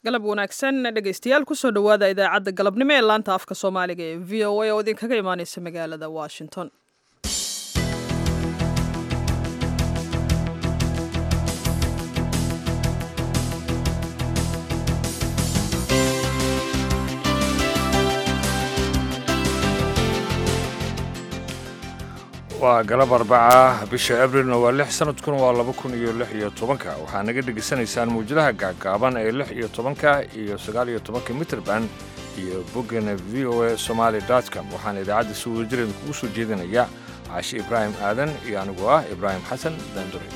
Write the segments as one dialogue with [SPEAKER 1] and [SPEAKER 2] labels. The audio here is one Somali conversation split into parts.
[SPEAKER 1] galab wanaagsan dhegaystayaal kusoo dhowaada idaacadda galabnimo ee laanta afka soomaaliga ee v o a oo idinkaga imaaneysa magaalada washington
[SPEAKER 2] waa galab arbaca bisha abrilna waa lix sanadkuna waa laba kun iyo lix iyo tobanka waxaa naga dhegaysanaysaan mawjadaha gaagaaban ee lix iyo tobanka iyo sagaal iyo tobanka mitrband iyo boggana v o a somaali com waxaana idaacadda si wadajireeda kugu soo jeedinaya caashi ibraahim aadan iyo anigu ah ibraahim xasan daandure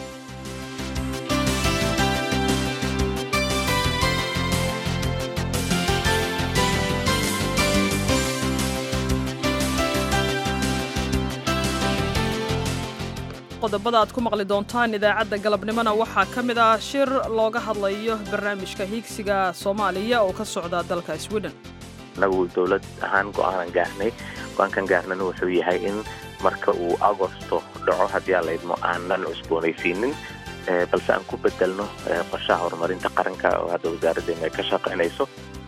[SPEAKER 1] qodobada aad ku maqli doontaan idaacadda galabnimona waxaa ka mid ah shir looga hadlayo barnaamijka hiigsiga soomaaliya oo ka socda dalka sweden
[SPEAKER 3] anagu dowlad ahaan go-aanan gaarnay go-aankan gaarnana wuxuu yahay in marka uu agosto dhaco haddii aan laydmo aanan cusboonaysiinin balse aan ku bedelno qorshaha horumarinta qaranka oo hadda wasaaraddeena ay ka shaqaynayso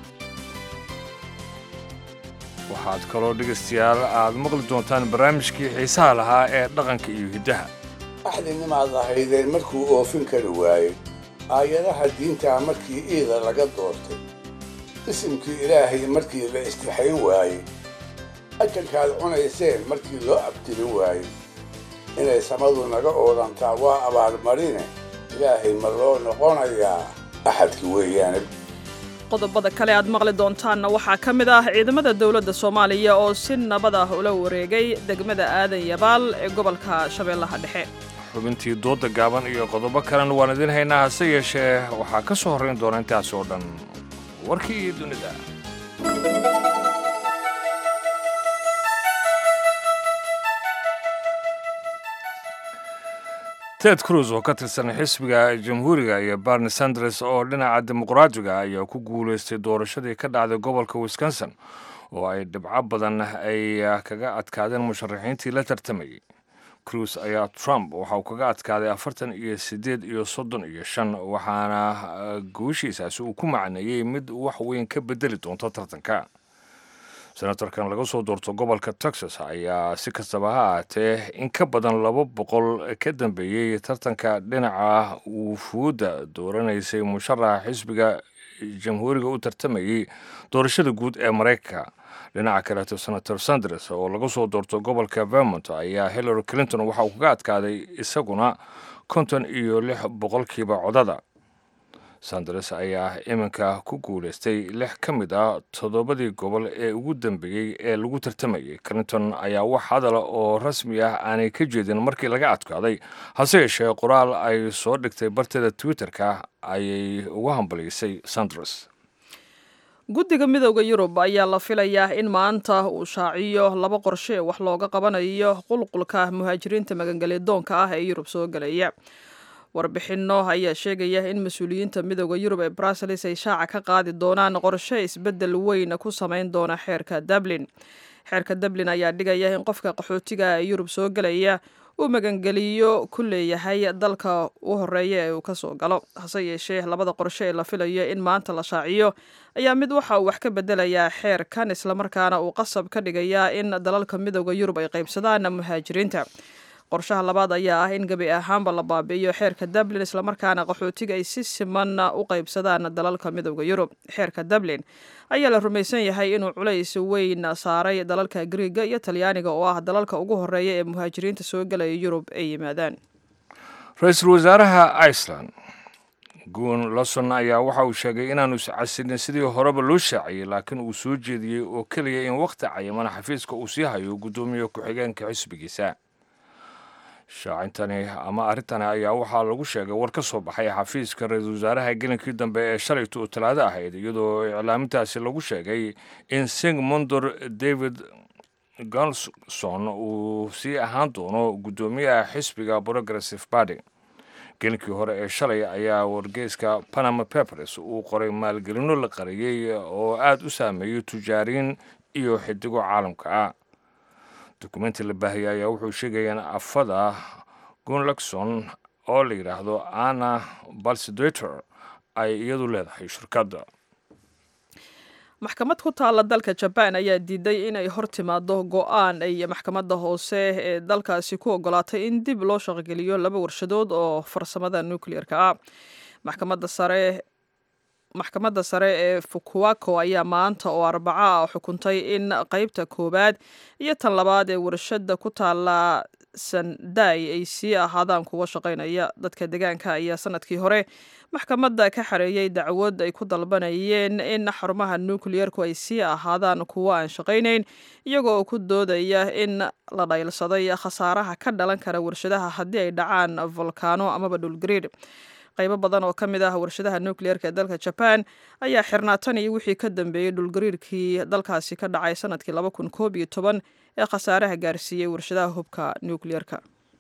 [SPEAKER 2] waxaad kaloo dhegaystayaal aad maqli doontaan barnaamijkii xiisaha lahaa ee dhaqanka iyo hiddaha
[SPEAKER 4] axdinimaad lahaydeen markuu oofin kari waayey aayadaha diintaa markii iida laga doortay isimkii ilaahay markii la istixayn waayey ajankaad cunayseen markii loo abtirin waayey inay samadu naga oodantaa waa abaalmarine ilaahay ma loo noqonayaa axadki weeyaane
[SPEAKER 1] qodobada kale aad maqli doontaanna waxaa ka mid ah ciidamada dowladda soomaaliya oo si nabad ah ula wareegay degmada aadan yabaal ee gobolka shabeellaha dhexe
[SPEAKER 2] xubintii dooda gaaban iyo qodobo kalena waan idin haynaa hase yeeshee waxaa ka soo horrayn doona intaas oo dhan warkii iyo dunida ted cruz oo ka tirsan xisbiga jamhuuriga iyo barni sanders oo dhinaca dimuqraatiga ayaa ku guulaystay doorashadii ka dhacday gobolka wisconsin oo ay dhibco badan ay kaga adkaadeen musharaxiintii la tartamayay cruz ayaa trump waxa uu kaga adkaaday afartan iyo siddeed iyo soddon iyo shan waxaana guushiisaasi uu ku macneeyey mid wax weyn ka bedeli doonto tartanka senatorkan laga soo doorto gobolka texas ayaa si kastaba ha ahaatee in ka badan laba boqol ka dambeeyey tartanka dhinaca wufuudda dooranaysay musharaxa xisbiga jamhuuriga u tartamayey doorashada guud ee maraykanka dhinaca kaleeto senator sanders oo laga soo doorto gobolka vermont ayaa hillary clinton waxa uu kaga adkaaday isaguna konton iyo lix boqolkiiba codada sanders ayaa iminka ku guulaystay lix ka mid ah toddobadii gobol ee ugu dambeeyey ee lagu tartamayay clinton ayaa wax hadala oo rasmi ah aanay ka jeedin markii laga adkaaday hase yeeshee qoraal ay soo dhigtay barteeda twitter-ka ayay uga hambaliysay sanders
[SPEAKER 1] guddiga midooda yurub ayaa la filayaa in maanta uu shaaciyo laba qorshe wax looga qabanayo qulqulka muhaajiriinta magangelyadoonka ah ee yurub soo gelaya warbixinno ayaa sheegaya in mas-uuliyiinta midooda yurub ee brussels ay shaaca ka qaadi doonaan qorshe isbeddel weyn ku samayn doona xeerka dublin xeerka dublin ayaa dhigaya in qofka qaxootiga ee yurub soo gelaya uu magangeliyo ku leeyahay dalka u horeeya ee uu kasoo galo hase yeeshee labada qorshe ee la filayo in maanta la shaaciyo ayaa mid waxa uu wax ka bedelayaa xeerkan islamarkaana uu qasab ka dhigayaa in dalalka midooda yurub ay qaybsadaan muhaajiriinta qorshaha labaad ayaa ah in gebi ahaanba la baabi'iyo xeerka dublin islamarkaana qaxootiga ay si siman u qaybsadaan dalalka midooda yurub xeerka dublin ayaa la rumaysan yahay inuu culays weyn saaray dalalka griiga iyo talyaaniga oo ah dalalka ugu horeeya ee muhaajiriinta soo gelaya yurub ay yimaadaan
[SPEAKER 2] ra-iisul wasaaraha iceland guun lawson ayaa waxa uu sheegay inaanu iscasilin sidii horeba loo shaaciyey laakiin uu soo jeediyey oo keliya in wakhti cayimana xafiiska uu sii hayo guddoomiye ku-xigeenka xisbigiisa shaacintani ama arrintani ayaa waxaa lagu sheegay war ka soo baxay xafiiska ra-iisul wasaaraha gelinkii dambe ee shalayta oo talaado ahayd iyadoo iclaamintaasi lagu sheegay in singmondor david gonson uu sii ahaan doono guddoomiyaha xisbiga progressive party gelinkii hore ee shalay ayaa wargeyska panama papers uu qoray maalgelino la qariyey oo aada u saameeyey tujaariin iyo xidigo caalamka ah dokumenti la baahiyay ayaa wuxuu sheegaya in afada gunlakson oo la yidhaahdo anna balsidator ay iyadu leedahay shirkadda
[SPEAKER 1] maxkamad ku taalla dalka jabaan ayaa diiday inay hor timaado go-aan ay maxkamadda hoose ee dalkaasi ku ogolaatay in dib loo shaqogeliyo laba warshadood oo farsamada nucleer-ka ah maxkamadda sare maxkamadda sare ee fukuwako ayaa maanta oo arbaco ah xukuntay in qeybta koowaad iyo tan labaad ee warshadda ku taalla sanday ay sii ahaadaan kuwa shaqaynaya dadka deegaanka ayaa sanadkii hore maxkamadda ka xareeyey dacwad ay ku dalbanayeen in xarumaha nukliyerku ay sii ahaadaan kuwo aan shaqaynayn iyagoo ku doodaya in la dhaylsaday khasaaraha ka dhalan kara warshadaha haddii ay dhacaan volkaano amaba dhulgariir qaybo badan oo ka mid ah warshadaha nucleerka ee dalka jaban ayaa xirnaa tan iyo wixii ka dambeeyey dhulgariirkii dalkaasi ka dhacay sanadkii laba kun koob iyo toban ee khasaaraha gaarsiiyey warshadaha hubka nucleerka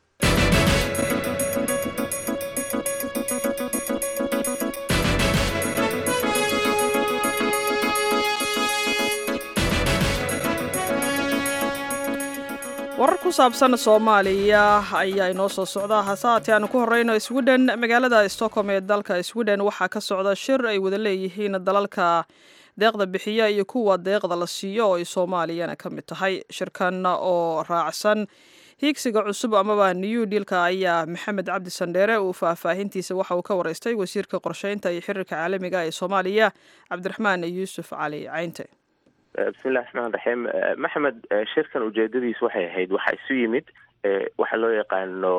[SPEAKER 1] warar ku saabsan soomaaliya ayaa inoo soo socda hase haatee aanu ku horeyno sweden magaalada stockholm ee dalka sweden waxaa ka socda shir ay wada leeyihiin dalalka deeqda bixiya iyo kuwa deeqda la siiyo oo ay soomaaliyana ka mid tahay shirkan oo raacsan hiigsiga cusub amaba new dealka ayaa maxamed cabdi sandheere uu faahfaahintiisa waxa uu ka wareystay wasiirka qorsheynta iyo xiriirka caalamiga ee soomaaliya cabdiraxmaan yuusuf cali caynte
[SPEAKER 3] bismillahi raxmaan raxiim maxamed shirkan ujeedadiis waxay ahayd waxaa isu yimid waxaa loo yaqaano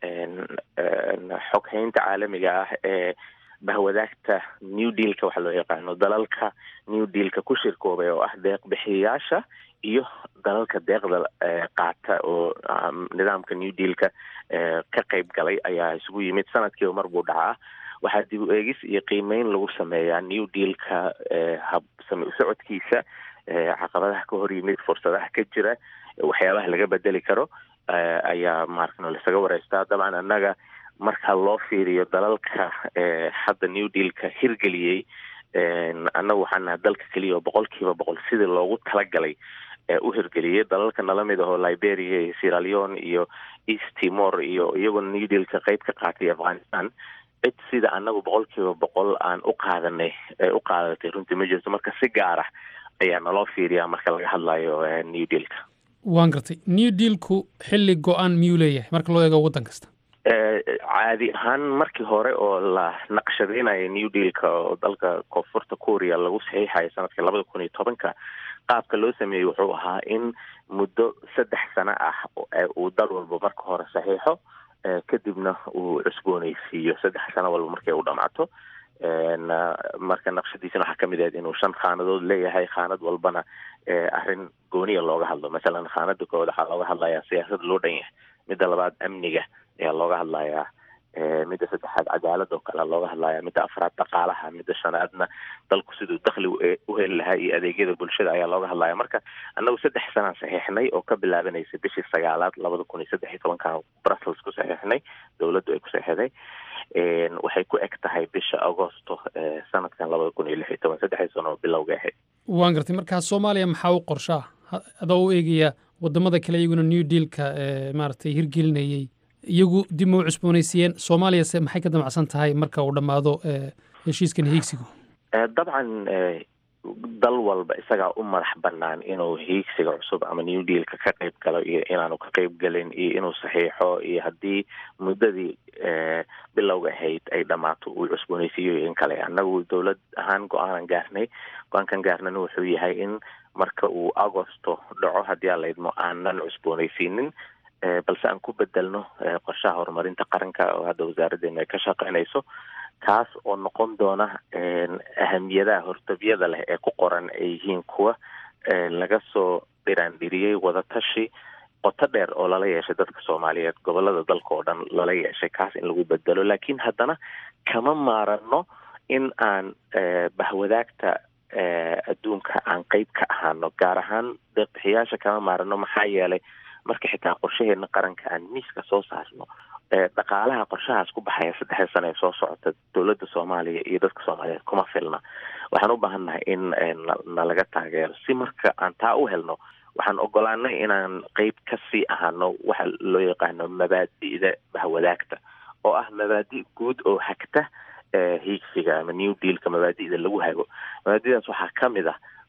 [SPEAKER 3] xoghaynta caalamiga ah ee bahwadaagta new dealka waxaa loo yaqaano dalalka new dealka ku shirkoobay oo ah deeq bixiyayaasha iyo dalalka deeqda qaata oo nidaamka new dealka ka qayb galay ayaa isugu yimid sanadkiiba mar buu dhacaa waxaa dib u eegis iyo qiimeyn lagu sameeyaa new dealka hab same usocodkiisa caqabadaha ka hor yimid fursadaha ka jira waxyaabaha laga bedeli karo ayaa maaragno lasaga wareystaa dabcan annaga marka loo fiiriyo dalalka hadda new dealka hirgeliyey annagu waxaan naha dalka keliya oo boqol kiiba boqol sidii loogu talagalay u hirgeliyey dalalka nala mid ahoo liberia iyo sieraleon iyo east timor iyo iyagoo new dealka qeyb ka qaatay afghanistan cid sida annagu boqol kiiba boqol aan u qaadanay u qaadatay runtii ma jirto marka si gaar ah ayaa naloo fiiriyaa marka laga hadlayo new dealka
[SPEAKER 5] waan gartay new dealku xilli go-aan miyuu leeyahay marka loo eego waddan kasta
[SPEAKER 3] caadi ahaan markii hore oo la naqshadeynayo new dealka oo dalka koonfurta korea lagu saxiixayo sanadkii labada kun iyo tobanka qaabka loo sameeyey wuxuu ahaa in muddo saddex sano ah uu dal walba marka hore saxiixo kadibna uu cusbooneysiiyo saddex sano walba markay u dhamaato marka naqshadiisana waxaa kamid ahayd inuu shan khaanadood leeyahay khaanad walbana arrin gooniya looga hadlo masalan khaanada koowaad waxaa looga hadlayaa siyaasad loo dhan yahay midda labaad amniga ayaa looga hadlayaa midda saddexaad cadaalad oo kale looga hadlaya midda afraad dhaqaalaha midda shanaadna dalku siduu dakli u heli lahaa iyo adeegyada bulshada ayaa looga hadlaya marka annagu saddex sanaan saxiixnay oo ka bilaabanaysa bishii sagaalaad labada kun iyo saddex iyo tobankan brussels ku saxiixnay dowladdu ay ku saxiixday waxay ku eg tahay bisha agosto sanadkan labada kun iyo lix iyo toban saddexdii sano oo bilowga ahayd
[SPEAKER 5] waan gartay markaa soomaaliya maxaa u qorshaa adoo u eegaya wadamada kale iyaguna new dealka maaragtay hirgelinayey iyagu dib ma u cusboonaysiiyeen soomaaliyase maxay ka damacsan tahay marka uu dhammaado heshiiskan hiigsigu
[SPEAKER 3] dabcan dal walba isagaa u madax banaan inuu hiigsiga cusub ama new dealka ka qayb galo iyo inaanu ka qayb galin iyo inuu saxiixo iyo haddii muddadii bilowga ahayd ay dhammaato uu cusboonaysiiyo in kale annagu dowlad ahaan go-aanan gaarnay go-aankan gaarnana wuxuu yahay in marka uu agosto dhaco haddii aan laydmo aanan cusboonaysiinin balse aan ku bedelno qorshaha horumarinta qaranka oo hadda wasaaraddeena ay ka shaqeynayso kaas oo noqon doona ahamiyadaha hortabyada leh ee ku qoran ay yihiin kuwa laga soo dhiraandhiriyey wadatashi qoto dheer oo lala yeeshay dadka soomaaliyeed gobolada dalka oo dhan lala yeeshay kaas in lagu bedelo laakiin haddana kama maarano in aan bahwadaagta adduunka aan qeyb ka ahaano gaar ahaan deeqbixiyaasha kama maarano maxaa yeelay marka xitaa qorshaheena qaranka aan miiska soo saarno dhaqaalaha qorshahaas ku baxaya saddexda sano ee soo socota dowladda soomaaliya iyo dadka soomaaliyeed kuma filna waxaan u baahannahay in nalaga taageero si marka aan taa u helno waxaan ogolaanay inaan qeyb kasii ahaano waxa loo yaqaano mabaadi'da bahwadaagta oo ah mabaadi' guud oo hagta hiigsiga ama new dealka mabaadi'da lagu hago mabaadi'daas waxaa ka mid ah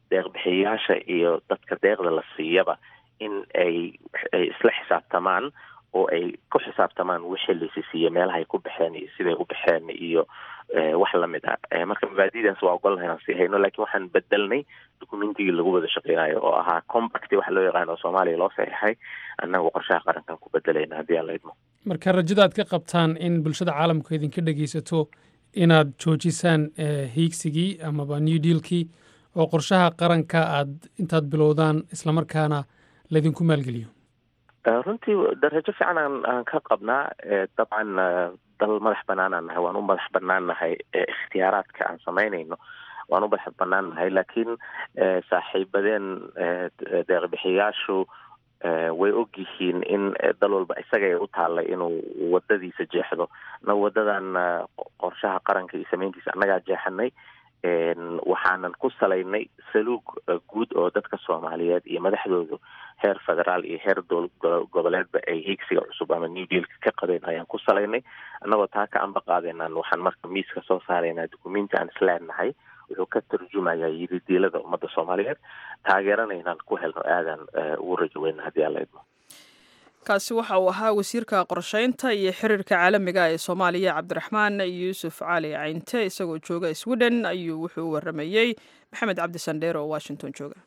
[SPEAKER 3] deeqbixiyayaasha iyo dadka deeqda la siiyaba in ay ay isla xisaabtamaan oo ay ku xisaabtamaan wixii laysi siiye meelaha ay ku baxeen iyo siday u baxeen iyo wax lamid ah marka mabaadidaas waa ogol inaan sii hayno lakin waxaan bedelnay documentigii lagu wada shaqeynayo oo ahaa compact waxa loo yaqaan oo soomaaliya loo saxiixay annagu qorshaha qarankan ku bedelayna haddii aan la idmo
[SPEAKER 5] marka rajada aad ka qabtaan in bulshada caalamku idinka dhegeysato inaad joojisaan hiigsigii amaba new dealkii oo qorshaha qaranka aad intaad bilowdaan islamarkaana laydinku maalgeliyo
[SPEAKER 3] runtii darajo fiican aan aan ka qabnaa dabcan dal madax banaanaan nahay waan u madax banaan nahay ikhtiyaaraadka aan samaynayno waan u madax banaan nahay laakiin saaxiibadeen deeqbixiyaashu way og yihiin in dal walba isaga ay u taallay inuu wadadiisa jeexdo na wadadan qorshaha qaranka iyo samayntiisa annagaa jeexanay waxaanan ku salaynay saluug guud oo dadka soomaaliyeed iyo madaxdoodu heer federaal iyo heer goboleedba ay hiigsiga cusub ama new dealka ka qabeen ayaan ku salaynay annagoo taa ka anba qaadeenaan waxaan marka miiska soo saaraynaa dukumenti aan isleenahay wuxuu ka tarjumayaa yididiilada ummadda soomaaliyeed taageerana inaan ku helno aadaan ugu rajo weyna haddii aan la idmo
[SPEAKER 1] kaasi waxa uu ahaa wasiirka qorsheynta iyo xiriirka caalamiga ee soomaaliya cabdiraxmaan yuusuf cali caynte isagoo jooga sweden ayuu wuxuu u waramayey maxamed cabdi sandheer oo washington jooga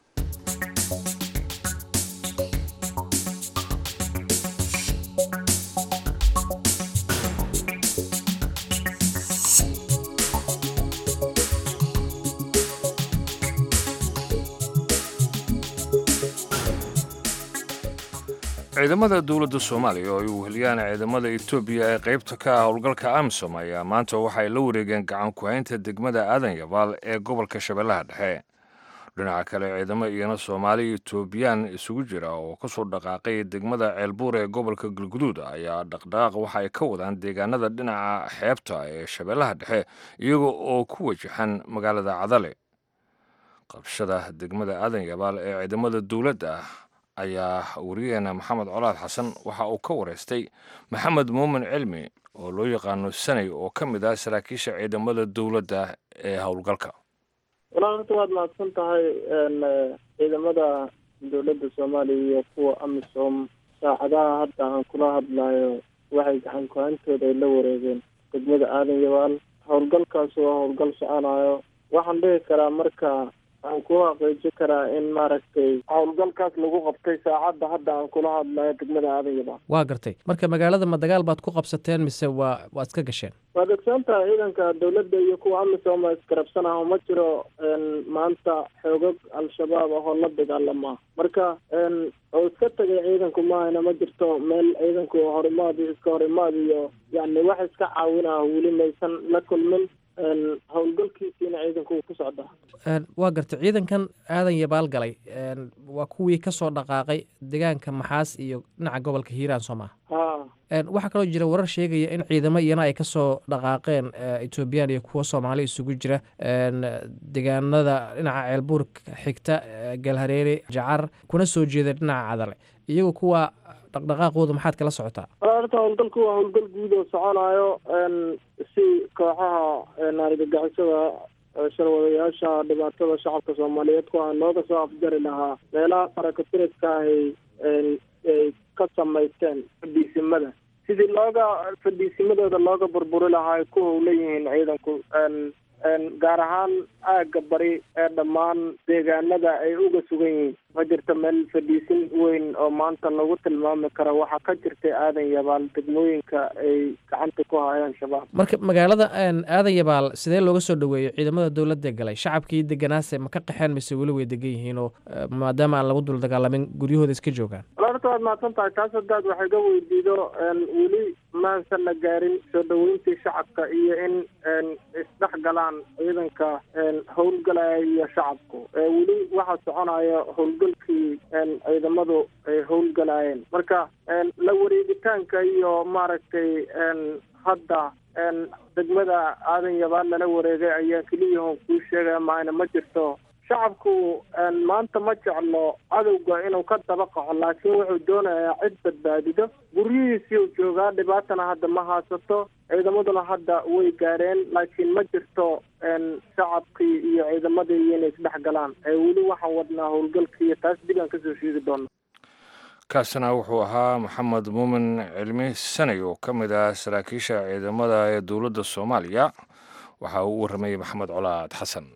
[SPEAKER 2] ciidamada dowladda soomaaliya oo ay weheliyaan ciidamada etoobiya ee qaybta ka ah howlgalka amisom ayaa maanta waxay la wareegeen gacan ku-haynta degmada aadan yabaal ee gobolka shabeellaha dhexe dhinaca kale ciidamo iyana soomaali etoobiyaan isugu jira oo ka soo dhaqaaqay degmada ceelbuur ee gobolka galguduud ayaa dhaqdhaqaaq waxa ay ka wadaan deegaanada dhinaca xeebta ee shabeellaha dhexe iyaga oo ku wajahan magaalada cadale qabshada degmada aadan yabaal ee ciidamada dowladda ayaa wariyaheena maxamed colaad xasan waxa uu ka wareystay maxamed muumin cilmi oo loo yaqaano sanay oo ka mid ah saraakiisha ciidamada dowladda ee howlgalka
[SPEAKER 6] walaa horta waad mahadsan tahay ciidamada dowladda soomaaliya iyo kuwa amisom saacadaha hadda aan kula hadlayo waxay gacan ku-hantooda ay la wareegeen degmada aadan yabaal howlgalkaas waa howlgal soconayo waxaan dhihi karaa marka aan ku xaqiiji karaa in maaragtay howlgalkaas lagu qabtay saacadda hadda aan kula hadlayo degmada aadan yabaal
[SPEAKER 7] waa gartay marka magaalada ma dagaal baad ku qabsateen mise waa waad iska gasheen
[SPEAKER 6] waad ogsoon tahay ciidanka dowladda iyo kuwa amisom iskarabsanaha ma jiro maanta xoogag al-shabaab ahoo la dagaalamaa marka oo iska tagay ciidanku maahayna ma jirto meel ciidanku horimaad iyo iska horimaad iyo yani wax iska caawinah weli maysan la kulmin howlgalkiisiina ciidanku uu ku socdaa
[SPEAKER 7] waa gartay ciidankan aadan yabaal galay waa kuwii ka soo dhaqaaqay deegaanka maxaas iyo dhinaca gobolka hiiraan soo maha
[SPEAKER 6] ha
[SPEAKER 7] waxaa kaloo jira warar sheegaya in ciidamo iyana ay kasoo dhaqaaqeen etoobiyaan iyo kuwo soomaali isugu jira deegaanada dhinaca ceelbuur xigta galhareere jacar kuna soo jeeda dhinaca cadale iyagu kuwa dhaqdhaqaaqooda maxaad kala socotaa
[SPEAKER 6] horta howlgalku waa howlgal guud oo soconayo si kooxaha argagixisada sharwadayaasha dhibaatada shacabka soomaaliyeed ku ah looga soo afjari lahaa meelaha farakatiriska ahay ay ka samaysteen fadhiisimada sidii looga fadhiisimadooda looga burburi lahaa ay ku howlan yihiin ciidanku gaar ahaan aagga bari ee dhammaan deegaanada ay uga sugan yihiin ma jirto meel fadhiisin weyn oo maanta lagu tilmaami karo waxaa ka jirtay aadan yabaal degmooyinka ay gacanta ku hayaan shabaab
[SPEAKER 7] marka magaalada aadan yabaal sidee looga soo dhoweeyo ciidamada dowladda galay shacabkii deganaase ma ka qaxeen mise weli way degan yihiin oo maadaama aan lagu dul dagaalamin guryahooda iska joogaan
[SPEAKER 6] horta waad mahadsan tahay taas hadaad waxay ga weydiido weli maasan la gaarin soo dhoweyntii shacabka iyo in isdhex galaan ciidanka howlgalaya iyo shacabku weli waxaa soconaya howlgalkii ciidamadu ay howlgalayeen marka la wareegitaanka iyo maaragtay hadda degmada aadan yabaal lala wareegay ayaa keliyahon kuu sheegaya maayna ma jirto shacabku maanta ma jeclo cadowga inuu ka daba qaco laakiin wuxuu doonayaa cid badbaadido guryihiisii uu joogaa dhibaatana hadda ma haysato ciidamaduna hadda way gaareen laakiin ma jirto shacabkii iyo ciidamadii inay isdhex galaan weli waxaan wadnaa howlgalkiiyo taas dib aan kasoo sheegi doona
[SPEAKER 2] kaasina wuxuu ahaa maxamed muumin cilmi sanay oo ka mid ah saraakiisha ciidamada ee dowladda soomaaliya waxa uu u warramayey maxamed colaad xasan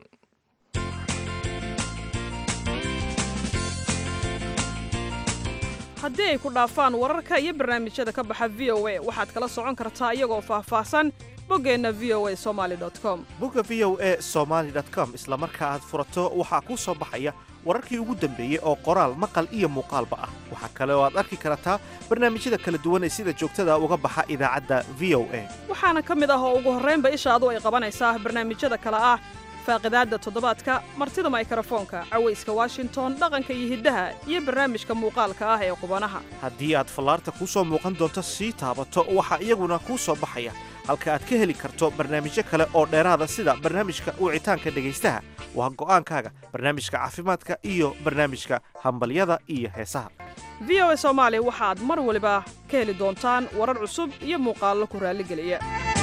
[SPEAKER 1] haddii ay ku dhaafaan wararka iyo barnaamijyada ka baxa v o a waxaad kala socon kartaa iyagoo faahfaahsan boggeenna v o a somali com
[SPEAKER 8] bogga v o a somaali com isla marka aad furato waxaa kuu soo baxaya wararkii ugu dambeeyey oo qoraal maqal iyo muuqaalba ah waxaa kale oo aad arki kartaa barnaamijyada kala duwan ee sida joogtada uga baxa idaacadda v o a
[SPEAKER 1] waxaana ka mid ah oo ugu horraynba ishaadu ay qabanaysaa barnaamijyada kale ah faaqidaadda toddobaadka martida maykarafoonka cawayska washington dhaqanka iyo hiddaha iyo barnaamijka muuqaalka ah ee qubanaha
[SPEAKER 8] haddii aad fallaarta kuu soo muuqan doonto sii taabato waxaa iyaguna kuu soo baxaya halka aad ka heli karto barnaamijyo kale oo dheeraada sida barnaamijka wicitaanka dhegaystaha waa go'aankaaga barnaamijka caafimaadka iyo barnaamijka hambalyada iyo heesaha
[SPEAKER 1] v o a soomaali waxaad mar waliba ka heli doontaan warar cusub iyo muuqaallo ku raalligeliya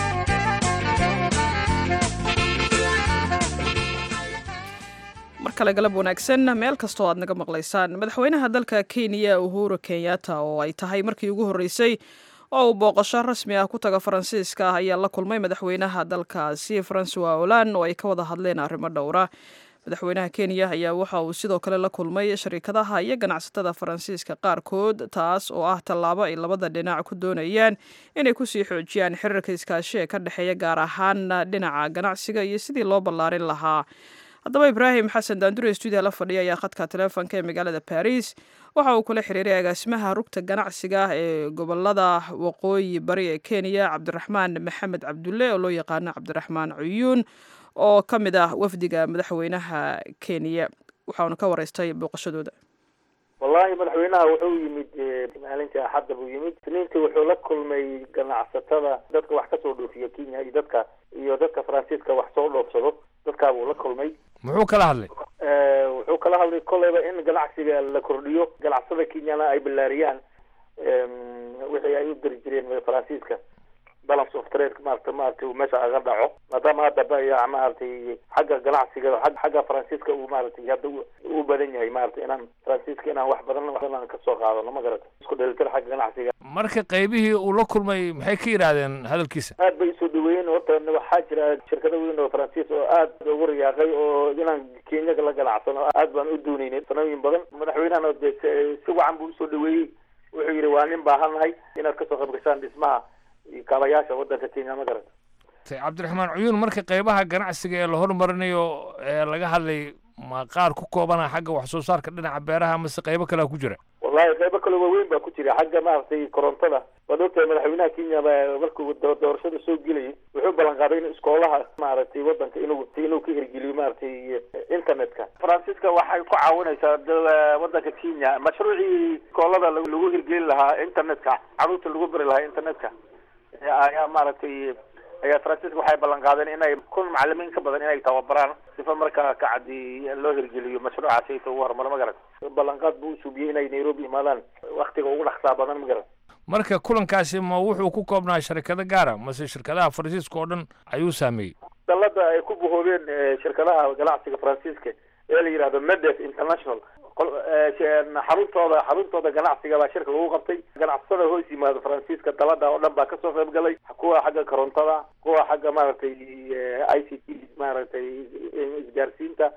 [SPEAKER 1] mar kale galab wanaagsan meel kastoo aad naga maqlaysaan madaxweynaha dalka kenya uhuru kenyatta oo ay tahay markii ugu horreysay oo uu booqasho rasmi ah ku taga faransiiska ah ayaa la kulmay madaxweynaha dalkaasi francois olan oo ay ka wada hadleen arrimo dhowra madaxweynaha kenya ayaa waxa uu sidoo kale la kulmay shariikadaha iyo ganacsatada faransiiska qaarkood taas oo ah tallaabo ay labada dhinac ku doonayaan inay kusii xoojiyaan xiriirka iskaashi ee ka dhexeeya gaar ahaan dhinaca ganacsiga iyo sidii loo ballaarin lahaa haddaba ibraahim xasan daandure stuudiya la fadhiya ayaa khadka taleefonka ee magaalada baris waxa uu kula xiriiray agaasimaha rugta ganacsiga ee gobolada waqooyi bari ee kenya cabdiraxmaan maxamed cabdulle oo loo yaqaano cabdiraxmaan cuyuun oo ka mid ah wafdiga madaxweynaha kenya waxauna ka wareystay booqashadooda
[SPEAKER 9] wallaahi madaxweynaha wuxuu yimid maalintii axadda buu yimid isniintii wuxuu la kulmay ganacsatada dadka wax kasoo dhoofiya kenya iyo dadka iyo dadka faransiiska wax soo dhoofsado dadkaa buu la kulmay
[SPEAKER 2] muxuu kala hadlay
[SPEAKER 9] wuxuu kala hadlay kolleyba in ganacsiga la kordhiyo ganacsada kenyana ay ballaariyaan wixii ay u diri jireen faransiiska balance of trade maarata maaragtay uu meesha aga dhaco maadaama hadda baya maaragtay xagga ganacsiga xagga faransiiska uu maaragtay hadda u badan yahay maarata inaan faransiiska inaan wax badan aan kasoo qaadano ma garata isku dhelitir xagga ganacsiga
[SPEAKER 2] marka qaybihii uu la kulmay maxay ka yidhaahdeen hadalkiisa
[SPEAKER 9] aad bay isoo dhaweeyeen horta waxaa jira shirkado weyn oo faransiis oo aad ugu riyaaqay oo inaan kenyaga la ganacsano aad baan u dooneynay sanooyin badan madaxweynahana de si wacan buu usoo dhaweeyey wuxuu yidhi waa nin baahannahay inaad kasoo qayb gashaan dhismaha kaabayaasha wadanka kenya ma garata
[SPEAKER 2] cabdiraxmaan cuyuun marka qaybaha ganacsiga ee la hormarinayo ee laga hadlay ma qaar ku koobana xagga wax soo saarka dhinaca beeraha mase qaybo kalea ku jira
[SPEAKER 9] wallahi qaybo kale waaweyn baa ku jira xagga maaragtay korontada waad ogtahay madaxweynaha kenya ba markuu doorashada soo gelayay wuxuu ballan qaaday in iskoolaha maaragtay wadanka inuu inuu ka hirgeliyo maaragtay internetka faransiiska waxay ku caawinaysaa wadanka kenya mashruucii iskoolada lagu hirgelin lahaa internetka caruurta lagu bari lahaa internetka ayaa maaragtay ayaa faransiiska waxay ballan qaadeen inay kun macalimiin ka badan inay tababaraan sifa markaa ka caddi loo hirgeliyo mashruucaasi inta ugu horumaro ma garat ballanqaad buu usuubiyey inay nairobi imaadaan waktiga ugu dhaqsaa badan ma garat
[SPEAKER 2] marka kulankaasi ma wuxuu ku koobnaa sharikado gaara mase shirkadaha faransiiska oo dhan ayuu saameeyey
[SPEAKER 9] dalada ay ku buhoobeen shirkadaha ganacsiga faransiiska ee la yidhahdo medes international xaruntooda xaruntooda ganacsiga baa shirka lagu qabtay ganacsatada hoos yimaado faransiiska dalada oo dhan baa kasoo qayb galay kuwa xagga korontada kuwa xagga maaragtay i c t maaragtay isgaarsiinta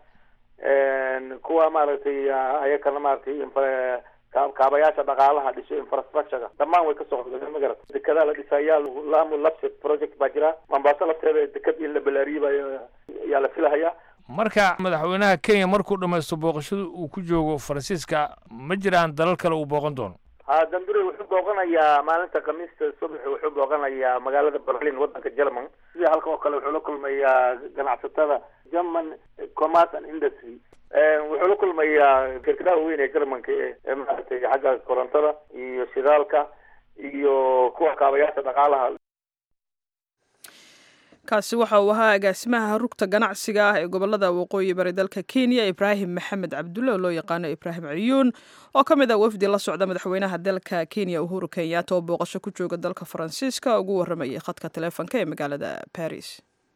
[SPEAKER 9] kuwa maaragtay ayakana maaragtay kaabayaasha dhaqaalaha dhiso infrastructurega dhammaan way kasoo qayb ma garata dekedaa la dhisayaa lamu lapset project baa jira mombaaso lafteeda deked in la balaariyey baa yaa la filahayaa
[SPEAKER 2] marka madaxweynaha kenya markuu dhamaysto booqashada uu ku joogo faransiiska ma jiraan dalal kale uu booqan doono
[SPEAKER 9] ha dambure wuxuu booqanayaa maalinta khamiista subax wuxuu booqanayaa magaalada berlin wadanka german sidii halka oo kale wuxuu la kulmayaa ganacsatada german commerce and industry wuxuu la kulmayaa shirkadaha weyn ee germanka ee maaragtay xagga korontada iyo shidaalka iyo kuwa kaabayaasha dhaqaalaha
[SPEAKER 1] kaasi waxa uu ahaa agaasimaha rugta ganacsiga ah ee gobolada waqooyi bari dalka kenya ibraahim maxamed cabdulle oo loo yaqaano ibraahim ciyuun oo ka mid ah wafdi la socda madaxweynaha dalka kenya uhuru kenyatta oo booqasho ku jooga dalka faransiiska ugu waramayay khadka taleefonka ee magaalada baris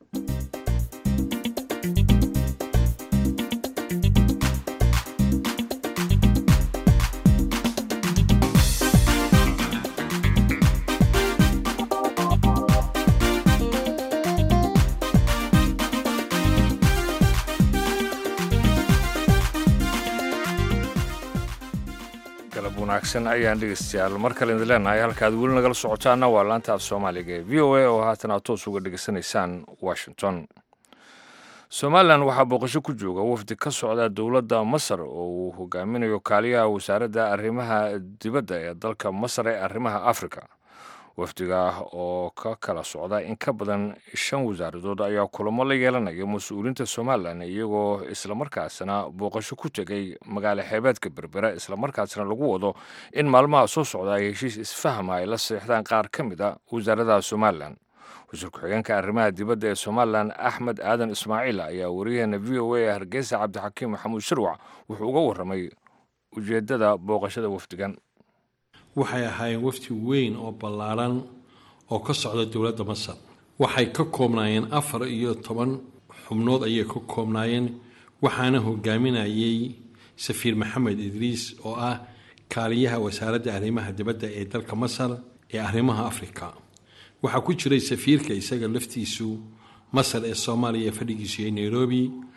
[SPEAKER 2] galab wanaagsan ayaan dhegeystayaal mar kale idin leenahay halkaad weli nagala socotaana waa laanta af soomaaliga ee v o a oo haatan aad toos uga dhegeysanaysaan washington somalilan waxaa booqasho ku jooga wafdi ka socda dowladda masar oo uu hogaaminayo kaaliyaha wasaaradda arrimaha dibadda ee dalka masar ee arrimaha afrika wafdiga oo ka kala socda in ka badan shan wasaaradood ayaa kulamo la yeelanaya mas-uuliyiinta somalilan iyagoo islamarkaasna booqasho ku tegay magaalo xeebeedka berbera islamarkaasna lagu wado in maalmaha soo socda ay heshiis isfahma ay la seexdaan qaar ka mid a wasaaradaha somalilan wasiir ku-xigeenka arrimaha dibadda ee somalilan axmed aadan ismaaciil ayaa wariyaheena v o a ee hargeysa cabdixakiim maxamuud shirwac wuxuu uga warramay ujeeddada booqashada wafdigan
[SPEAKER 10] waxay ahaayeen wafdi weyn oo ballaaran oo ka socda dowladda masar waxay ka koobnaayeen afar iyo toban xubnood ayay ka koobnaayeen waxaana hogaaminayay safiir maxamed idriis oo ah kaaliyaha wasaaradda arrimaha dibadda ee dalka masar ee arrimaha afrika waxaa ku jiray safiirka isaga laftiisu masar ee soomaaliya ee fadhigiisu iyo nairobi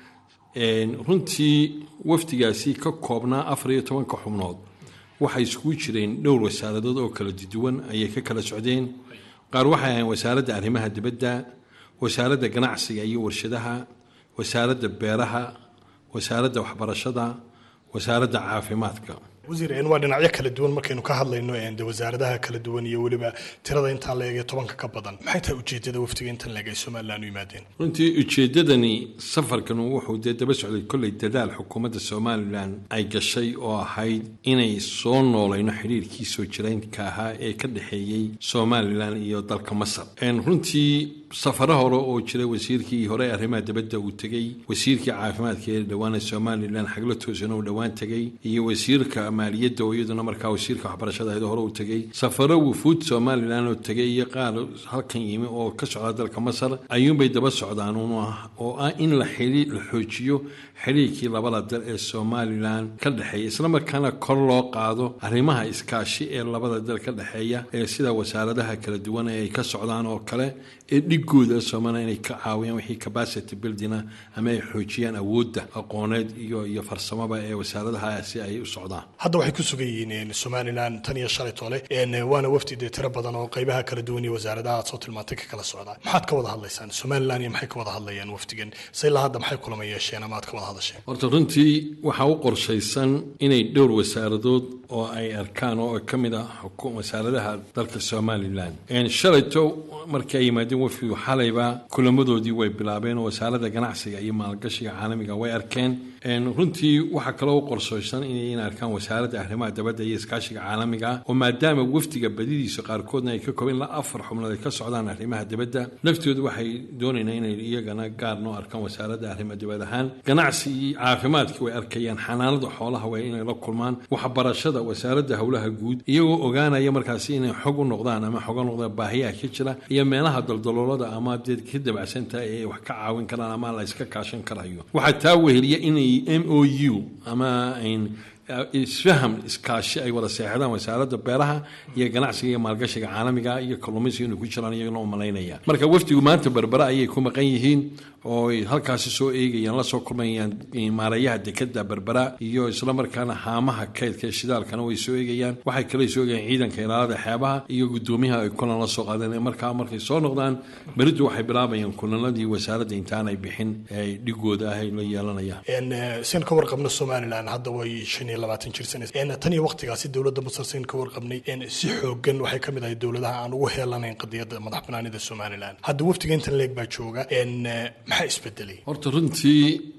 [SPEAKER 10] runtii wafdigaasi ka koobnaa afar iyo tobanka xubnood waxay iskugu jireen dhowr wasaaradood oo kala duwan ayay ka kala socdeen qaar waxay ahayn wasaaradda arrimaha dibadda wasaaradda ganacsiga iyo warshadaha wasaaradda beeraha wasaaradda waxbarashada wasaaradda caafimaadka
[SPEAKER 11] wasiir waa dhinacyo kala duwan markaynu ka hadlayno de wasaaradaha kala duwan iyo weliba tirada intaa la eegay tobanka ka badan maxay tahay ujeedada waftiga intan la eegay somalilan u yimaadeen
[SPEAKER 10] runtii ujeeddadani safarkan wuxuu dee daba socday kolley dadaal xukuumadda somalilan ay gashay oo ahayd inay soo noolayno xidhiirkii soo jiraynka ahaa ee ka dhexeeyey somalilan iyo dalka masar runtii safaro hore oo jira wasiirkii hore arrimaha dibadda uu tegey wasiirkii caafimaadka ee dhowaana somalilan xaglo toosana uu dhowaan tegey iyo wasiirka maaliyadda oo iyaduna markaa wasiirka waxbarashada ahayd hore uu tegey safaro wufuud somalilan oo tegey iyo qaar halkan yimi oo ka socda dalka masar ayuunbay daba socdaan un ah oo ah in la xidhiir la xoojiyo xidhiirkii labada dal ee somalilan ka dhexeeya islamarkaana kor loo qaado arrimaha iskaashi ee labada dal ka dhexeeya ee sida wasaaradaha kala duwan ee ay ka socdaan oo kale ee dhigooda somalilan inay ka caawiyaan wixii capacity buildinga ama ay xoojiyaan awoodda aqooneed iyo iyo farsamaba ee wasaaradahaasi ay u socdaan
[SPEAKER 11] hadda waxay ku sugan yihiin somalilan tan iyo shalay tole waana wafdi dee tiro badan oo qaybaha kala duwan iyo wasaaradaha aad soo tilmaantay ka kala socdaan maxaad ka wada hadlaysaan somalilan iyo maxay ka wada hadlayaan wafdigan se ilaa hadda maxay kulama yeesheen ama aad ka wada hadasheen
[SPEAKER 10] horta runtii waxaa u qorshaysan inay dhowr wasaaradood oo ay arkaan oo ka mid ah wasaaradaha dalka somalilan shalayto markii ay yimaadeen wafdigu xalayba kulamadoodii way bilaabeen oo wasaaradda ganacsiga iyo maalgashiga caalamiga way arkeen runtii waxaa kaloo u qorshaysan inay arkaan wasaaradda arrimaha dabadda iyo iskaashiga caalamiga oo maadaama wafdiga badidiisa qaarkoodna ay ka kooban ilaa afar xubnood ay ka socdaan arrimaha dibadda laftooda waxay doonaynaa inay iyagana gaar noo arkaan wasaaradda arrimaha dibad ahaan ganacsi iyo caafimaadkii way arkayaan xanaanada xoolaha way inay la kulmaan waxbarashada wasaaradda howlaha guud iyagoo ogaanaya markaasi inay xog u noqdaan ama xoga noqdaan baahiyaha ka jira iyo meelaha daldaloolada ama dee ka dabacsantaha ee wax ka caawin karaan ama la iska kaashan karayo waxaa taa weheliya inay m o u ama isfaham iskaashi ay wada seexdaan wasaaradda beeraha iyo ganacsiga iyo maalgashiga caalamiga iyo kalluumaysiga inay ku jiraan iyagana u malaynaya marka wafdigu maanta berbera ayay ku maqan yihiin oo ay halkaasi soo eegayaan la soo kulmayaan maareeyaha dekada berbera iyo islamarkaana haamaha kaydka ee shidaalkana way soo eegayaan waxay kale soo eegayaan ciidanka ilaalada xeebaha iyo gudoomiyaha ay kulan la soo qaadeen markaa markay soo noqdaan beridu waxay bilaabayaan kulanadii wasaaradda intaanay bixin ee dhigooda ah ay la yeelanayaan
[SPEAKER 11] sin ka warqabno somalilan hadda way shan iyo labaatan jirsanaysa tan iyo waqtigaasi dowladda masar sin ka warqabnay si xoogan waxay ka mid ahay dowladaha aan ugu heelanayn qadiyadda madax banaanida somalilan hadda wafdiga intan leeg baa jooga maxaa isbedelay
[SPEAKER 10] horta runtii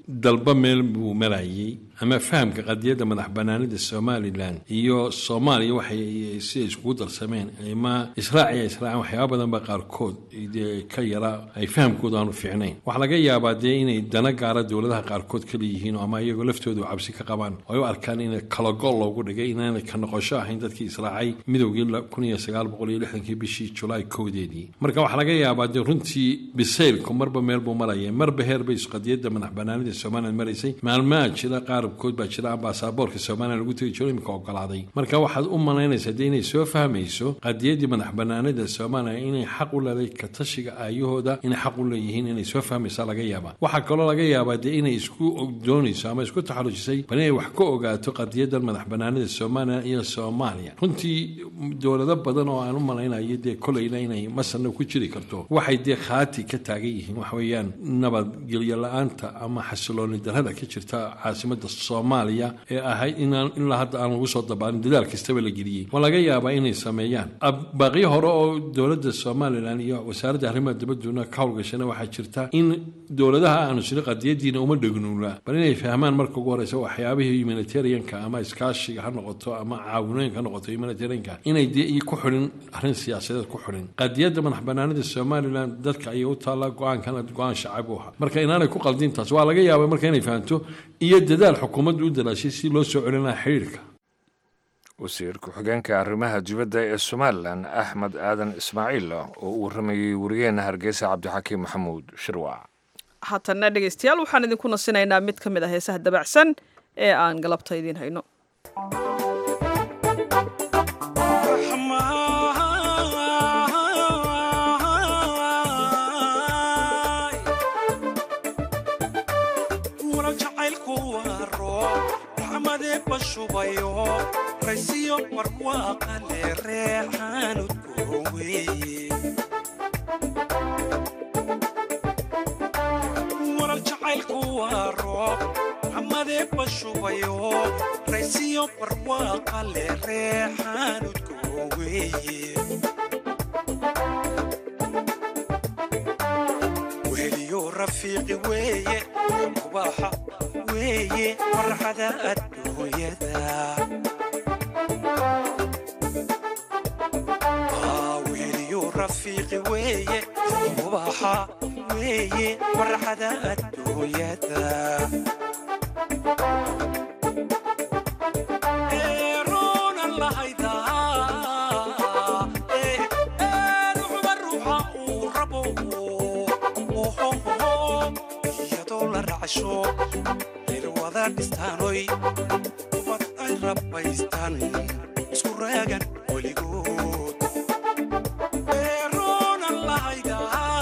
[SPEAKER 10] dalba meel buu marayay ama fahamka qadiyadda madax banaanida somalilan iyo soomaaliya waxay siday iskugu darsameen ama israaciya israacan waxyaaba badan ba qaarkood dee ka yara ay fahamkooda aanu fiicnayn waxaa laga yaabaa dee inay dana gaara dowladaha qaarkood kala yihiin ama iyagoo laftoodu cabsi ka qabaan oo ay u arkaan in kalagol loogu dhigay inaanay ka noqosho ahayn dadkii israacay midowgii kun iyo sagaal boqol iyo lixdankii bishii julaay kowdeedii marka waxaa laga yaabaa dee runtii bisaylku marba meel buu maraya marba heer bay qadiyadda madax banaanida somalilan maraysay maalmaha jira qaarabkood baa jira baasaboorka somalilan lagu tegi jiro imika ogolaaday marka waxaad u malaynaysaa dee inay soo fahmayso qadiyaddii madax banaanida somalilan inay xaq u leeday ka tashiga aayahooda inay xaq u leeyihiin inay soo fahmaysaa laga yaabaa waxaa kaloo laga yaabaa dee inay isku doonayso ama isku taxalujisay bal inay wax ka ogaato qadiyadan madax banaanida somalilan iyo soomaaliya runtii dowlado badan oo aan u malaynayo dee kolayna inay masarna ku jiri karto waxay dee khaati ka taagan yihiin waxa weeyaan nabadgelyo la-aanta ama xasilooni darrada ka jirta caasimada soomaaliya ee ahayd inaan ilaa hadda aan lagu soo dabaalin dadaal kastaba la geliyey waa laga yaabaa inay sameeyaan baaqyo hore oo dowladda somalilan iyo wasaaradda arrimaha dibadduna ka howlgashana waxaa jirta in dowladaha aanu sino qadiyadiina uma dhegnuula bal inay fahmaan marka ugu horeysa waxyaabihii humanitarianka ama iskaashiga ha noqoto ama caawinooyinka ha noqoto humanitarianka inay dee ku xulin arrin siyaasadeed ku xulin qadiyadda madax banaanida somalilan dadka ayay u taallaa go-aankana go-aan shacab u aha marka inaanay ku qaldin taas waa laga yaaba marka inay fahamto iyo dadaal xukuumaddu u dalaashay si loo soo celin lahaa xidhiirka
[SPEAKER 2] wasiir ku-xigeenka arrimaha dibadda ee somalilan axmed aadan ismaaciil oo u warramayey wariyeenna hargeysa cabdixakiim maxamuud shirwac
[SPEAKER 1] haatanna dhegaystayaal waxaan idinku nasinaynaa mid ka mid ah heesaha dabacsan ee aan galabta idiin hayno
[SPEAKER 12] raysiyo barwaaqale reexaanud gooweye warar jacaylku waa roob xamadee bashubayo raysiyo barwaaqale reexaanud gooweye weheliyo rafiiqi weeye kubaaxa weeye farxada adduunyada weheliyo rafiiqi weeye ubaxa weeye farxada adduunyada eeroonan lahayda ruuxba ruuxa uu rabo iyadoo la racsho irwada dhistaanoy ubad ay rabbaystaan isku raagan weligood eeroonan lahayda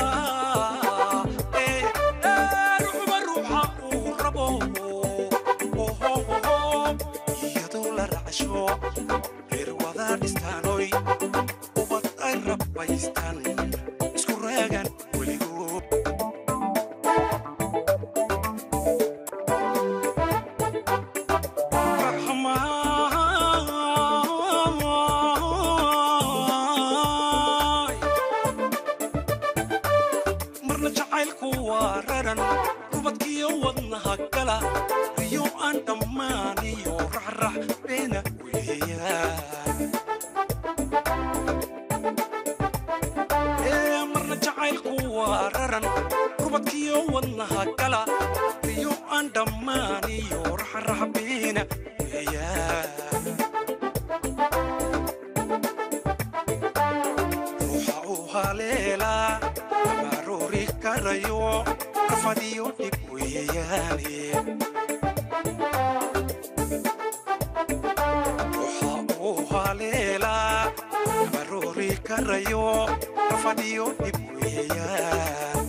[SPEAKER 12] ruuxba ruuxa uu rabo iyadoo la racsho irwada dhistaanoy ubad ay rabbaystaan isku raagan weligood marna jacaylku waa raran rubadkiyo wadnaha gala iyo aan dhammaaniyo raxrax beena weeyaan ee marna jacaylku waa raran rubadkiyo wadnaha gala iyo aan dhammaaniyo raxrax beena weeyaan ruuxa uu haleelaa abaroori karayo rafadiyo dhib weeyaane ruuxa uu haleelaa abaroori karayo rafadiyo dhib weeyaan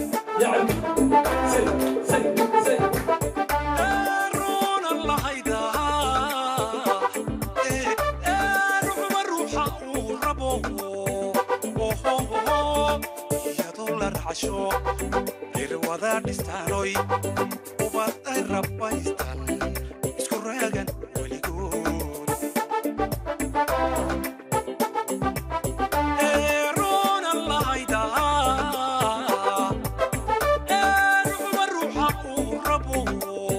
[SPEAKER 12] Eeroonan lahayda, ee, ee, ruuxba ruuxa uu rabo iyadoo la racsho irwada dhistaanoy ubad ay rabbaystaan isku raagan weligood eeroonan lahayda ruuxba ruuxa uu rabo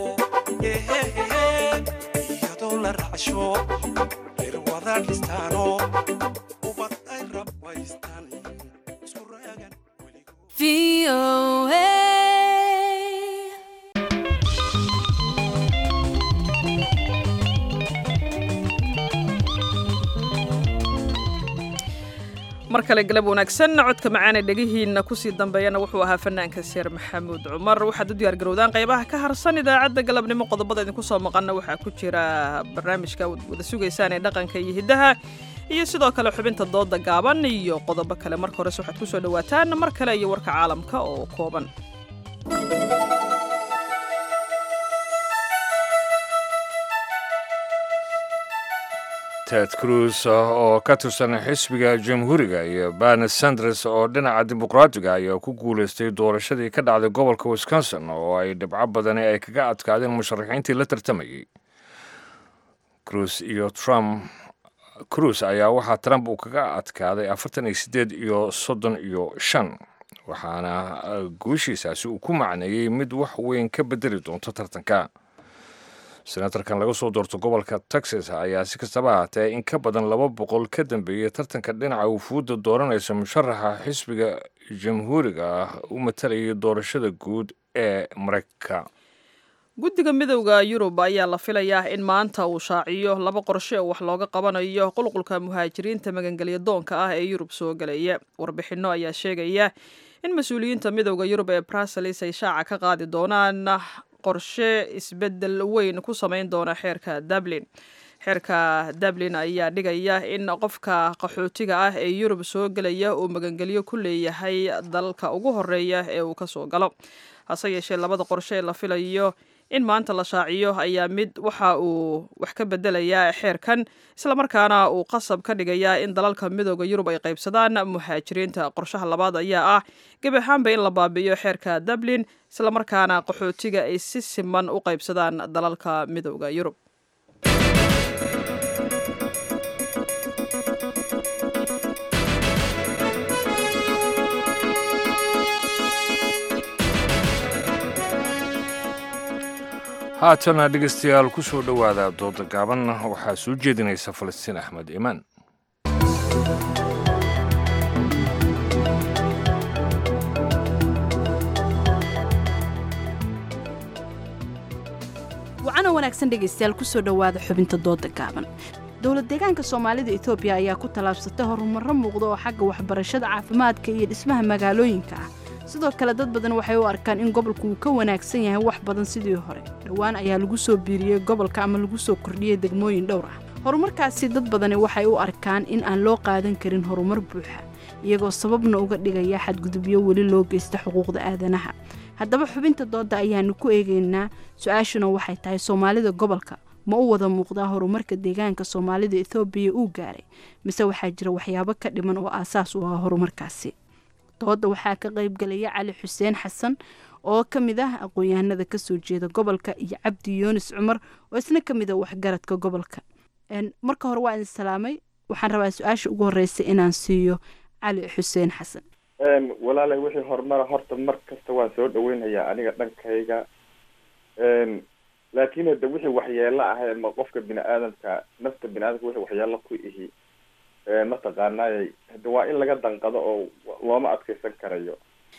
[SPEAKER 1] mar kale galab wanaagsan codka macaane dhegihiina kusii dambeeyana wuxuu ahaa fanaanka seer maxamuud cumar waxaad u diyaargarowdaan qaybaha ka harsan idaacadda galabnimo qodobada idinku soo maqana waxaa ku jira barnaamijka wada sugaysaan ee dhaqanka iyo hiddaha iyo sidoo kale xubinta dooda gaaban iyo qodobo kale marka hores waxaad kusoo dhawaataan mar kale iyo warka caalamka oo kooban
[SPEAKER 2] ted cruz oo ka tirsan xisbiga jamhuuriga iyo barni sanders oo dhinaca dimuqraatiga ayaa ku guulaystay doorashadii ka dhacday gobolka wisconsin oo ay dhibco badani ay kaga adkaadeen musharaxiintii la tartamayey cruz iyo trump cruz ayaa waxaa trump uu kaga adkaaday afartan iyo siddeed iyo soddon iyo shan waxaana guushiisaasi uu ku macneeyey mid wax weyn ka bedeli doonto tartanka senatarkan laga soo doorto gobolka texas ayaa si kastaba ahaatee in ka badan laba boqol ka dambeeyey tartanka dhinaca wufuudda dooranaysa musharaxa xisbiga jamhuuriga ah u matalayay doorashada guud ee maraykanka
[SPEAKER 1] guddiga midowda yurub ayaa la filayaa in maanta uu shaaciyo laba qorshe oo wax looga qabanayo qulqulka muhaajiriinta magangelya doonka ah ee yurub soo gelaya warbixinno ayaa sheegaya in mas-uuliyiinta midowda yurub ee bruseles ay shaaca ka qaadi doonaan qorshe isbeddel weyn ku samayn doona xeerka dublin xeerka dublin ayaa dhigaya in qofka qaxootiga ah ee yurub soo gelaya uu magangelyo ku leeyahay dalka ugu horeeya ee uu kasoo galo hase yeeshee labada qorshe ee la filayo in maanta la shaaciyo ayaa mid waxa uu wax ka bedelayaa xeerkan islamarkaana uu qasab ka dhigayaa in dalalka midooda yurub ay qaybsadaan muhaajiriinta qorshaha labaad ayaa ah gebi ahaanba in la baabi'iyo xeerka dublin islamarkaana qaxootiga ay si siman u qaybsadaan dalalka midooda yurub
[SPEAKER 2] haatana dhegaystayaal ku soo dhowaada dooda gaaban waxaa soo jeedinaysa falastiin axmed imaan
[SPEAKER 13] wacana wanaagsan dhegaystayaal kusoo dhowaada xubinta dooda gaaban dowlad deegaanka soomaalida etoobiya ayaa ku tallaabsatay horumarro muuqda oo xagga waxbarashada caafimaadka iyo dhismaha magaalooyinka ah sidoo kale dad badan waxay u arkaan in gobolku uu ka wanaagsan yahay wax badan sidii hore dhowaan ayaa lagu soo biiriyey gobolka ama lagu soo kordhiyey degmooyin dhowr ah horumarkaasi dad badani waxay u arkaan in aan loo qaadan karin horumar buuxa iyagoo sababna uga dhigaya xadgudubyo weli loo geysta xuquuqda aadanaha haddaba xubinta doodda ayaanu ku eegaynaa su-aashuna waxay tahay soomaalida gobolka ma u wada muuqdaa horumarka deegaanka soomaalida ethoobiya uu gaaray mise waxaa jira waxyaabo ka dhiman oo aasaas u ah horumarkaasi dooda waxaa ka qaybgalaya cali xuseen xasan oo ka mid ah aqoon-yahanada kasoo jeeda gobolka iyo cabdi yuunis cumar oo isna ka mid a waxgaradka gobolka marka hore waa idin salaamay waxaan rabaa su-aasha ugu horeysa inaan siiyo cali xuseen xasan
[SPEAKER 14] walaalay wixii horumara horta mar kasta waan soo dhaweynayaa aniga dhankayga laakiin hade wixii waxyeelo ah ma qofka bini aadamka nafta bini aadamka wixii waxyeelo ku ihi mataqaanay hade waa in laga danqado oo looma adkeysan karayo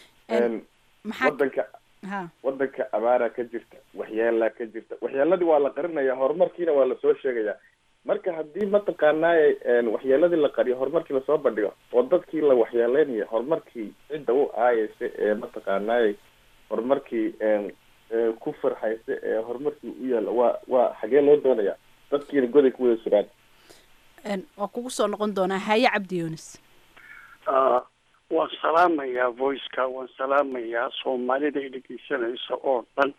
[SPEAKER 14] wadanka wadanka abaara ka jirta waxyeelaa ka jirta waxyeeladii waa la qarinaya horumarkiina waa lasoo sheegaya marka haddii mataqaanay waxyeeladii la qariyo horumarkii lasoo bandhigo oo dadkii la waxyeeleynayo horumarkii cidda u aayeysa ee mataqaanay horumarkii ku farxaysa ee horumarkii u yaalla waa waa xagee loo doonaya dadkiina goday ku wada suraan
[SPEAKER 13] waa kugu soo noqon doonaa haye cabdi yuunis
[SPEAKER 15] waan salaamayaa voiceka waan salaamayaa soomaalida ay dhegeysanaysa oo dhan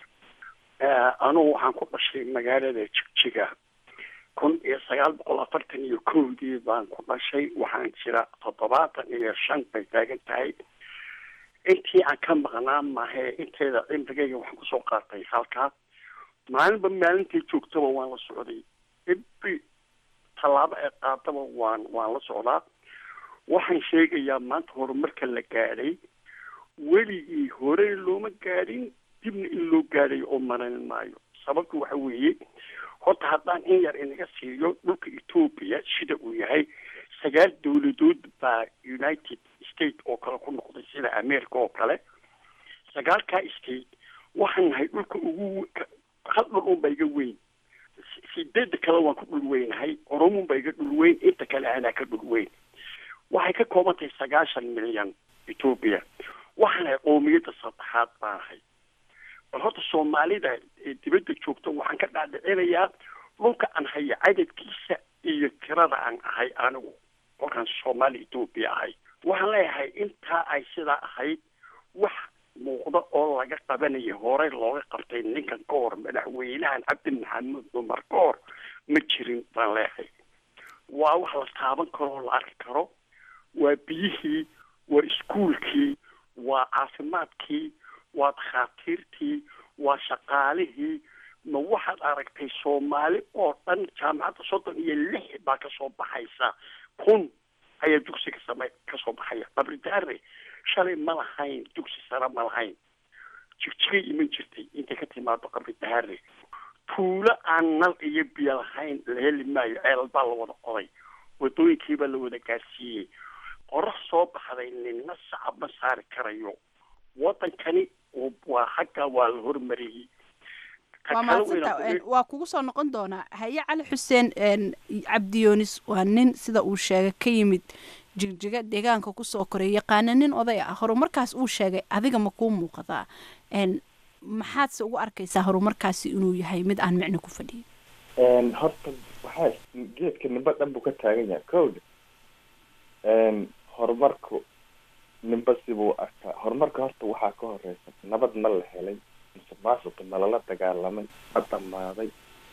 [SPEAKER 15] anugu waxaan ku dhashay magaalada jigjiga kun iyo sagaal boqol afartan iyo kowdii baan ku dhashay waxaan jira toddobaatan iyo shan bay taagan tahay intii aan ka maqnaa mahe inteeda cimrigayga waxaan kusoo qaatay halkaa maalinba maalintay joogtaba waan la socday every tallaabo ee qaataba waan waan la socdaa waxaan sheegayaa maanta horumarka la gaadhay weligii hore looma gaadhin dibna in loo gaadhayo oo maran maayo sababtu waxa weeye horta haddaan in yar inaga siiyo dhulka etoobiya sida uu yahay sagaal dowladood baa united state oo kale ku noqday sida america oo kale sagaalkaa state waxaan nahay dhulka ugu hal dhul unba iga weyn sideedda kale waan ku dhul weynahay oromunba iga dhul weyn inta kale anaa ka dhul weyn waxay ka kooban tahay sagaashan milyan ethoobia waxaanahay qoomiyadda saddexaad baanahay bal horta soomaalida ee dibadda joogta waxaan ka dhaadhicinayaa dhulka aan haya cadadkiisa iyo tirada aan ahay anigu kolkaan soomaali ethoobia ahay waxaan leeyahay intaa ay sidaa ahayd wax muuqda oo laga qabanaya horey looga qabtay ninkan ka hor madaxweynahan cabdi maxamed cumar ka hor ma jirin baan leeyahay waa wax la taaban karo oo la arki karo waa biyihii waa iskuulkii waa caafimaadkii waa dakhaatiirtii waa shaqaalihii ma waxaad aragtay soomaali oo dhan jaamacadda soddon iyo lix baa kasoo baxaysa kun ayaa dugsiga same kasoo baxaya qabridaare shalay ma lahayn dugsi sare ma lahayn jigjigay iman jirtay intay ka timaado qabridaare tuulo aan nal iyo biyo lahayn la heli maayo ceelal baa la wada qoday wadooyinkiibaa la wada gaarsiiyey qorax soo baxday ninna sacab ma saari karayo wadankani waa xagga waa la hormariyey
[SPEAKER 13] waa mahadsanta waa kugu soo noqon doonaa haye cali xuseen cabdiyoonis waa nin sida uu sheegay ka yimid jigjiga deegaanka kusoo koray yaqaana nin oday ah horumarkaas uu sheegay adiga ma kuu muuqadaa maxaadse ugu arkaysaa horumarkaasi inuu yahay mid aan micno ku fadhiyin
[SPEAKER 14] horta waxaa geedka nimba dhan buu ka taagan yahay kowda horumarku nimba sibuu arkaa horumarka horta waxaa ka horeysa nabad ma la helay musuqmaasuqa ma lala dagaalamay ma dhamaaday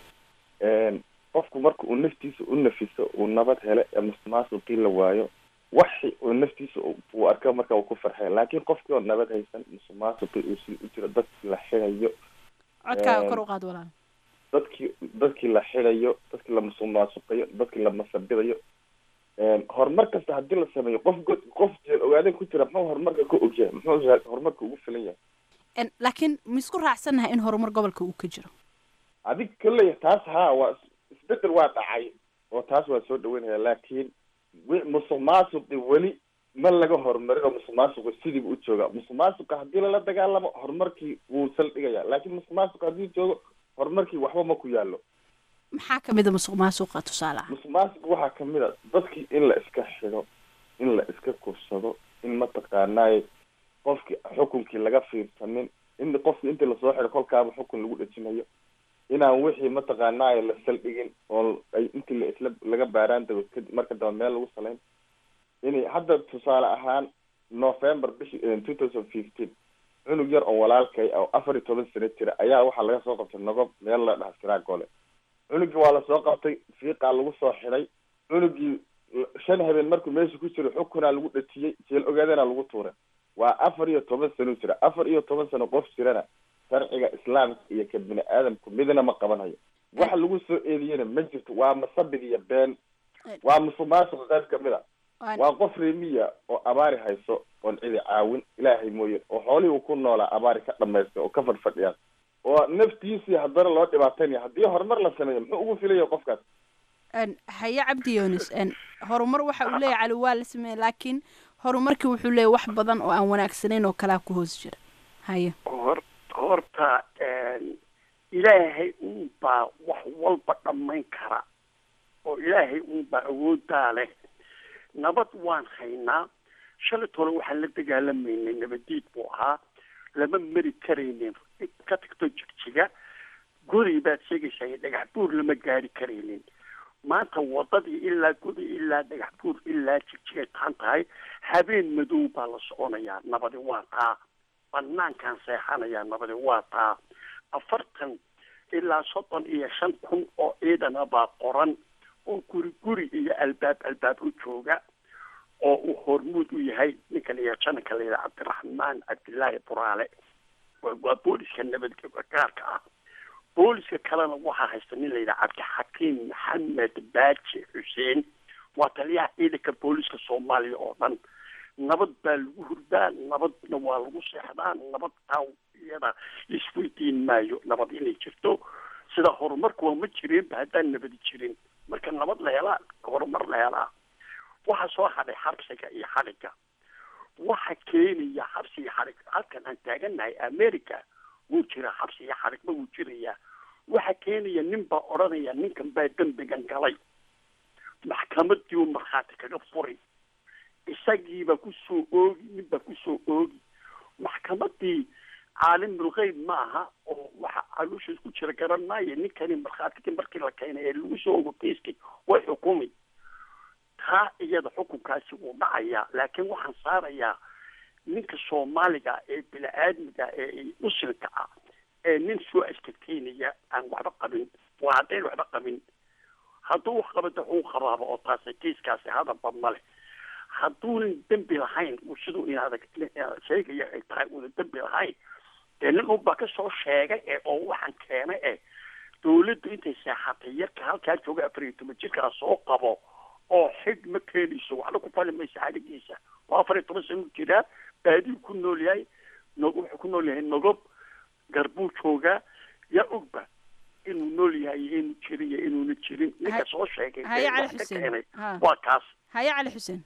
[SPEAKER 14] qofku marka uu naftiisa u nafiso uu nabad hele ee musuqmaasuqii la waayo waxi uu naftiisa uu arka marka uu ku farxay laakiin qofkii oo nabad haysan musuqmaasuqii uu si u jiro dadkii la xirayo
[SPEAKER 13] codkaaga kor u qaad walaal
[SPEAKER 14] dadkii dadkii la xirayo dadkii la musuqmaasuqayo dadkii la masabidayo horumar kasta hadii la sameeyo qof god qof jeel ogaaden ku jira muxuu horumarka ka ogyahay muxuu horumarka ugu filan yahay
[SPEAKER 13] laakiin ma isku raacsannahay in horumar gobolka uu ka jiro
[SPEAKER 14] adig kaleya taas haa waa isbedel waa dhacay oo taas waa soo dhaweynaya laakiin wi musuq maasuqi weli ma laga horumarin oo musuq maasuqi sidiiba u jooga musuq maasuqa haddii lala dagaalamo horumarkii wuu saldhigaya laakiin musuq maasuqa haddii joogo horumarkii waxba ma ku yaalo
[SPEAKER 13] maxaa kamid a musuq maasuqa tusaale ah
[SPEAKER 14] musuq maasuq waxaa kamid a dadkii in la iska xido in la iska kursado in mataqaanaaye qofkii xukunkii laga fiirsanin in qofki intii lasoo xido kolkaaba xukun lagu dhejinayo inaan wixii mataqaanaaye la saldhigin oo ay intii la isla laga baaraan daba kadib marka daba meel lagu salayn inay hadda tusaale ahaan november bishi two thousand fifteen cunug yar oo walaalkay oo afar iyo toban sano jira ayaa waxaa laga soo qabtay nogob meel la dhaha siraagole cunugii waa lasoo qabtay fiiqaa lagu soo xiday cunugii shan habeen markuu meesha ku jiro xukunaa lagu dhatiyey jeel ogaadana lagu tuuray waa afar iyo toban sano jira afar iyo toban sano qof jirana sharciga islaamka iyo ka bini aadamku midna ma qabanayo waxa lagu soo eediyena ma jirto waa masabid iyo been waa musuq maasuqa qayb kamid a waa qof reemiya oo abaari hayso oon cidi caawin ilaahay mooye oo xoolihii uu ku noolaa abaari ka dhamaysta oo ka fadhfadhiyaa oo naftiisii haddana loo dhibaataynaya haddii horumar la sameeyo muxuu ugu filaya qofkaas
[SPEAKER 13] haye cabdi yunis horumar waxa uu leeyahy cali waa la sameeyey laakiin horumarkii wuxuu leeyahy wax badan oo aan wanaagsanayn oo kalaa ku hoos jira haye
[SPEAKER 15] hor horta ilaahay unbaa wax walba dhammayn kara oo ilaahay unbaa awooddaa leh nabad waan haynaa shalit hore waxaan la dagaalamaynay nabadiid buu ahaa lama mari karaynin ka tagto jigjiga guri baad sheegaysaa iyo dhagax buur lama gaari karaynin maanta wadadii ilaa gudi ilaa dhagax buur ilaa jigjigay taan tahay habeen madow baa la soconayaa nabadi waa taa banaankaan seexanayaa nabadi waa taa afartan ilaa soddon iyo shan kun oo ciidana baa qoran oo guri guri iyo albaab albaab u jooga oo uu hormuud u yahay ninka la yidhaha jananka la yidhaha cabdiraxmaan cabdillaahi buraale waa booliska nabadgaarka ah booliska kalena waxaa haysta nin la yidhaha cabdixakiim maxamed baaji xuseen waa taliyaha ciidanka booliska soomaaliya oo dhan nabad baa lagu hurdaa nabadna waa lagu seexdaa nabad taa iyada isweydiin maayo nabad inay jirto sida horumarkuwa ma jireenba haddaan nabadi jirin marka nabad la helaa horumar la helaa waxaa soo hadhay xabsiga iyo xadhigga waxa keenaya xabsi iyo xadhig halkan aan taagannahay america wuu jiraa xabsi iyo xadhigba wuu jirayaa waxa keenaya nin baa odhanaya ninkan baa dembigan galay maxkamadii uu markhaati kaga furi isagiibaa kusoo oogi nin baa kusoo oogi maxkamadii caalimulgeyb ma aha oo waxa caloosha ku jira garan maayo ninkani markhaatigii markii la keenay ee lagu soo ogo kiiskii way xukumi taa iyada xukunkaasi wuu dhacayaa laakiin waxaan saarayaa ninka soomaaliga ee bini-aadmiga ee muslimka ah ee nin soo ashkateynaya aan waxba qabin waa haddayn waxba qabin hadduu wax qabada uu qabaaba oo taasi kiiskaasi hadalba male hadduunan dembi lahayn uu siduu inaada sheegaya ay tahay uuna dembi lahayn dee nin unbaa kasoo sheegay ee oo waxaan keenay eh dawladdu intay seexatay yarka halkaa jooga afar iyo toban jirkaa soo qabo oo xig ma keenayso waxna ku fali maysa xadhigiisa waa afar iyo toban sano jiraa baadiyu ku nool yahay no wuxuu ku nool yahay nogob garbuu joogaa yaa ogba inuu nool yahay iyo inuu jirin iyo inuuna jirin ninka soo sheegay
[SPEAKER 13] haye
[SPEAKER 15] ee
[SPEAKER 13] cali
[SPEAKER 15] wax ka
[SPEAKER 13] xuseen.
[SPEAKER 15] keenay
[SPEAKER 13] Ha.
[SPEAKER 15] waa kaas
[SPEAKER 13] haye cali xuseen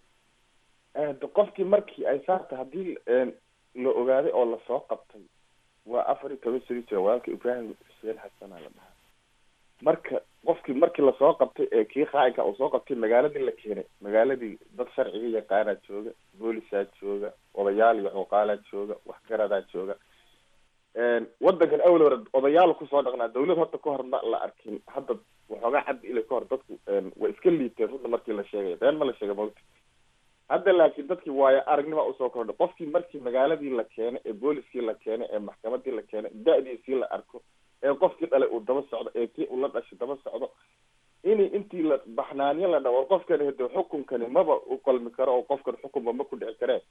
[SPEAKER 14] de qofkii markii ay saarta haddii la ogaaday oo lasoo qabtay waa afar iyo toban sano jira walaalka ibraahim xuseen xasanaa la dhahaa marka qofkii markii lasoo qabtay ee kii qaayinka uu soo qabtay magaaladii la keenay magaaladii dad sharciga yaqaanaa jooga boolisaa jooga odayaal iyo cuqaalaa jooga waxgaradaa jooga wadankan awal hore odayaal kusoo dhaqnaa dawlad horta ka hor ma la arkin hadda waxoogaa cabdi ila ka hor dadku way iska liiteen runta markii la sheegay been ma la sheegay mawta hadda laakiin dadkii waayo aragnima usoo kordhay qofkii markii magaaladii la keenay ee booliskii la keenay ee maxkamadii la keenay da-diisii la arko ee qofkii dhalay uu daba socdo ee kii uu la dhashay daba socdo inay intii la baxnaanyo la dhawo qofkani hade xukunkani maba u qalmi karo oo qofkan xukunba ma ku dhici karee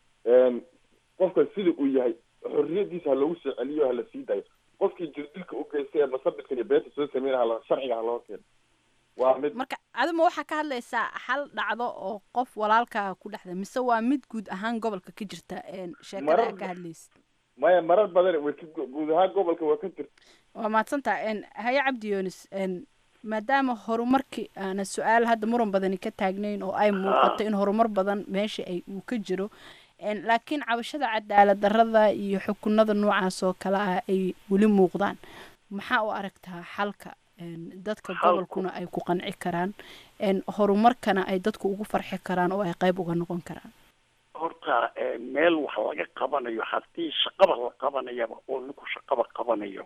[SPEAKER 14] qofkan sida uu yahay xorriyadiisa ha loogu soo celiyo hala sii daayo qofkii jirdilka u geystay ee masabidkan iyo beenta soo sameyn hala sharciga ha loo keeno waa mid
[SPEAKER 13] marka aduma waxaa ka hadlaysaa hal dhacdo oo qof walaalkaa ku dhexda mise waa mid guud ahaan gobolka ka jirta een, sheekada
[SPEAKER 14] Marar-
[SPEAKER 13] aad ka hadlaysid
[SPEAKER 14] maya marar badan way ka guud ahaan gobolka waa ka jirta
[SPEAKER 13] waa mahadsantaha een, haye cabdi yoonis een, maadaama horumarkii aana su-aal hadda muran badani ka taagnayn oo ay muuqato in horumar badan meesha ay uu ka jiro een, laakiin cabashada cadaalad darrada iyo xukunada noocaas oo kale ah ay weli muuqdaan maxaa u aragtaa xalka een, dadka
[SPEAKER 15] Xalku-
[SPEAKER 13] gobolkuna ay ku qanci karaan een, horumarkana ay dadku ugu farxi karaan oo ay qayb uga noqon karaan
[SPEAKER 15] horta eh, meel wax laga qabanayo haddii shaqaba la qabanayaba oo ninku shaqaba qabanayo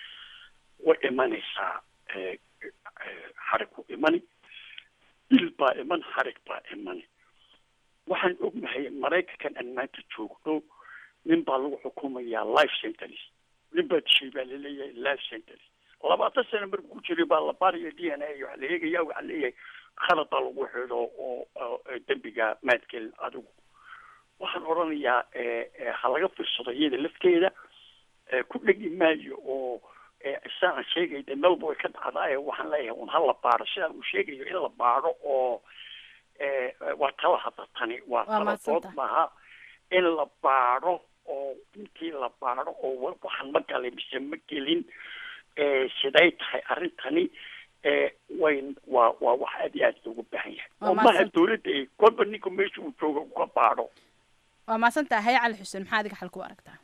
[SPEAKER 15] way imanaysaa eh, eh, xarig ku imani dil baa iman xarig baa imani waxaan ognahay maraykankan aan maanta joogno nin baa lagu xukumayaa life sentence nin baa dishay baa laleeyahay life sentence labaatan sano markuu ku jiray baa la baaraya d n a waxa la eegaya waxaa leeyahay khalad baa lagu xidho oo oo, eh, dembiga maadkelin adigu waxaan odhanayaa eh, eh, ha laga fiirsado iyada lafteeda eh, ku dhegi maayo oo eh, isaan sheegay de melba way ka dhacdaaye waxaan leeyahay un hala baaro sidaan uu sheegayo in la baaro oo eh, eh, waa tala hadda tani waa
[SPEAKER 13] Waa
[SPEAKER 15] tala
[SPEAKER 13] mahadsantahay.
[SPEAKER 15] dood maaha in la baaro oo intii la baaro oo wa- waxaan ma galay mise ma gelin eh, siday tahay arrintani eh, way waa waa wax aad iyo aad loogu baahan yahay
[SPEAKER 13] Waa
[SPEAKER 15] oo maha
[SPEAKER 13] mahadsantahay.
[SPEAKER 15] dawladda ay kolba ninka meesha uu jooga uga baaro
[SPEAKER 13] waa mahadsantaha haye cali xuseen maxaa adiga xalka u aragtaa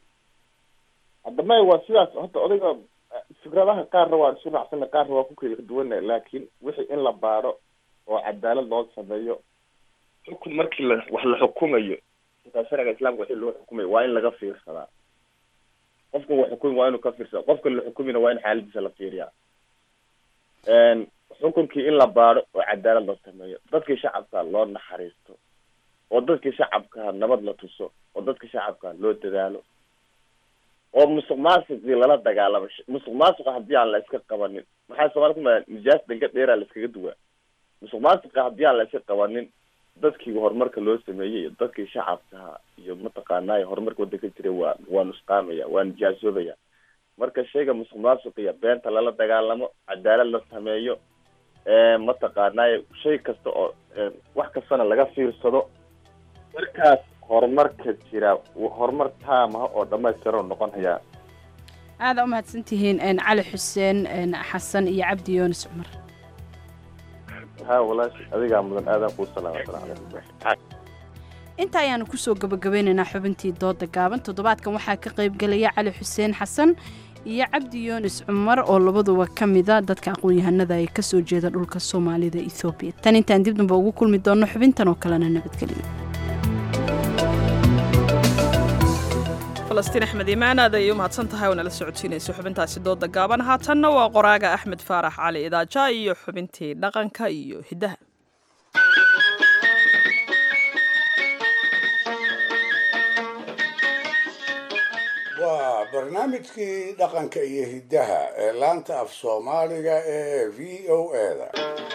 [SPEAKER 14] hadda maya waa sidaas horta odayga eh, fikradaha qaarna waan isu raacsana qaarna waa ku kala duwana laakiin wixii in la baaro oo cadaalad loo sameeyo xukun markii la wax la xukumayo xitaa sharciga islaamka wixii loo xukumayo waa in laga fiirsadaa qofkan wax xukumi waa inuu ka fiirsada qofkan la xukumina waa in xaaladiisa la fiiriyaa Een, xukunkii in la baaro oo cadaalad loo sameeyo dadkii shacabka loo naxariisto oo dadkii shacabka nabad la tuso oo dadkii shacabka loo dadaalo oo musuq maasuqii lala dagaalamo Sh- musuq maasuqa haddii aan la iska qabanin maxaa soomaalida ku maa nijaas dhanka dheeraa la iskaga duwaa musuq maasuqa haddii aan la iska qabanin dadkii horumarka loo sameeyey iyo dadkii shacabka iyo mataqaanaa horumarka wadanka jiray waa waa nusqaamaya waa nijaasoobaya marka shayga musuq maasuq iyo beenta lala dagaalamo cadaalad la sameeyo ee mataqaanaa shay kasta oo ee, wax kastana laga fiirsado markaas horumarka jira w- horumar taamaha oo dhamaystiran uu noqon hayaa
[SPEAKER 13] aada u mahadsantihiin een, cali xuseen een, xasan iyo cabdi yoonis cumar
[SPEAKER 14] haa walaashi adigaa mudan aadaan kuu salaama asalaam calaykum
[SPEAKER 13] inta ayaanu kusoo gabagabeynaynaa xubintii dooda gaaban toddobaadkan waxaa ka qaybgelaya cali xuseen xasan iyo cabdi yuunis cumar oo labaduba ka mida dadka aqoon-yahanada ee kasoo jeeda dhulka soomaalida ethoobiya tan intaan dib damba ugu kulmi doonno xubintan oo kalena nabadgelyo
[SPEAKER 1] falastiin axmed imaan aad ayay u mahadsan tahay oo nala socodsiinaysa xubintaasi dooda gaaban haatanna waa qoraaga axmed faarax cali idaaja iyo xubintii dhaqanka iyo hiddaha
[SPEAKER 4] waa barnaamijkii dhaqanka iyo hiddaha ee laanta af soomaaliga ee v o eda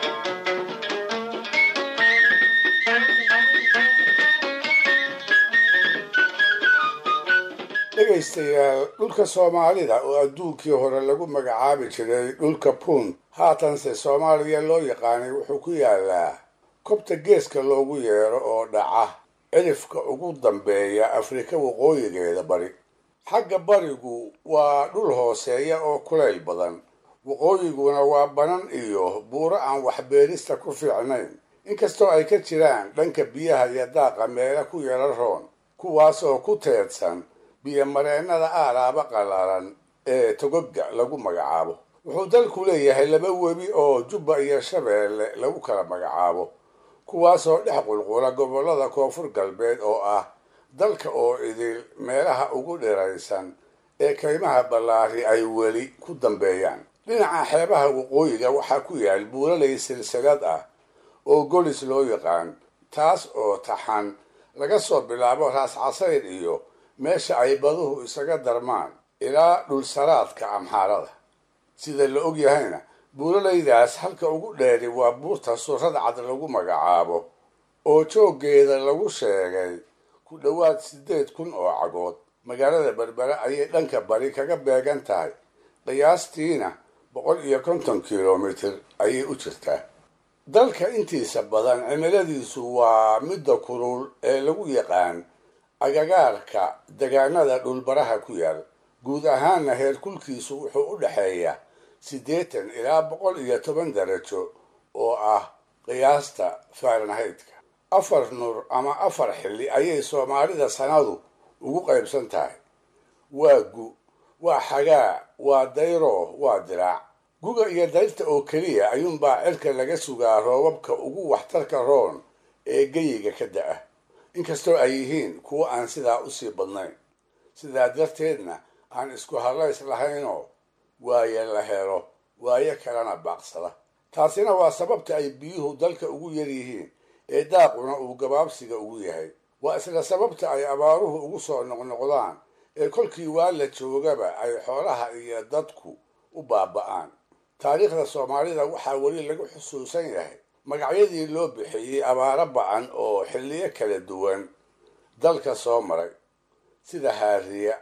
[SPEAKER 4] dhegaystayaal dhulka soomaalida oo adduunkii hore lagu magacaabi jiray dhulka punt haatanse soomaaliya loo yaqaanay wuxuu ku yaalaa kobta geeska loogu yeero oo dhaca cirifka ugu dambeeya afrika waqooyigeeda bari xagga barigu waa dhul hooseeya oo kulayl badan waqooyiguna waa banan iyo buuro aan waxbeerista ku fiicnayn inkastoo ay ka jiraan dhanka biyaha iyo daaqa meela ku yara roon kuwaas oo ku teedsan biyo mareennada aalaaba qallalan ee togoga lagu magacaabo wuxuu dalku leeyahay laba webi oo jubba iyo shabeelle lagu kala magacaabo kuwaasoo dhex qulqula gobollada koonfur galbeed oo ah dalka oo idil meelaha ugu dhiraysan ee kaymaha ballaari ay weli ku dambeeyaan dhinaca xeebaha waqooyiga waxaa ku yaal buulalay silsilad ah oo golis loo yaqaan taas oo taxan laga soo bilaabo raas casayr iyo meesha ay baduhu isaga darmaan ilaa dhulsaraadka amxaarada sida la og yahayna buulalaydaas halka ugu dheeri waa buurta surrad cad lagu magacaabo oo jooggeeda lagu sheegay ku dhowaad siddeed kun oo cagood magaalada berbere ayay dhanka bari kaga beegan tahay qiyaastiina boqol iyo konton kilomitir ayay u jirtaa dalka intiisa badan cimiladiisu waa midda kulul ee lagu yaqaan agagaarka degaanada dhulbaraha ku yaal guud ahaanna heerkulkiisu wuxuu u dhexeeyaa siddeetan ilaa boqol iyo toban darajo oo ah qiyaasta fahrenhaytka afar nur ama afar xilli ayay soomaalida sanadu ugu qaybsan tahay waa gu waa xagaa waa dayro waa diraac guga iyo dayrta oo keliya ayuunbaa cirka laga sugaa roobabka ugu waxtarka roon ee geyiga ka da-a inkastoo ay yihiin kuwo aan sidaa usii badnayn sidaa darteedna aan isku hadlays lahaynoo waaye la helo waayo kalena baaqsada taasina waa sababta ay biyuhu dalka ugu yar yihiin ee daaquna uu gabaabsiga ugu yahay waa isla sababta ay abaaruhu ugu soo noqnoqdaan ee kolkii waa la joogaba ay xoolaha iyo dadku u baaba'aan taariikhda soomaalida waxaa weli lagu xusuusan yahay magacyadii loo bixiyey abaaro ba-an oo xilliyo kala duwan dalka soo maray sida haariya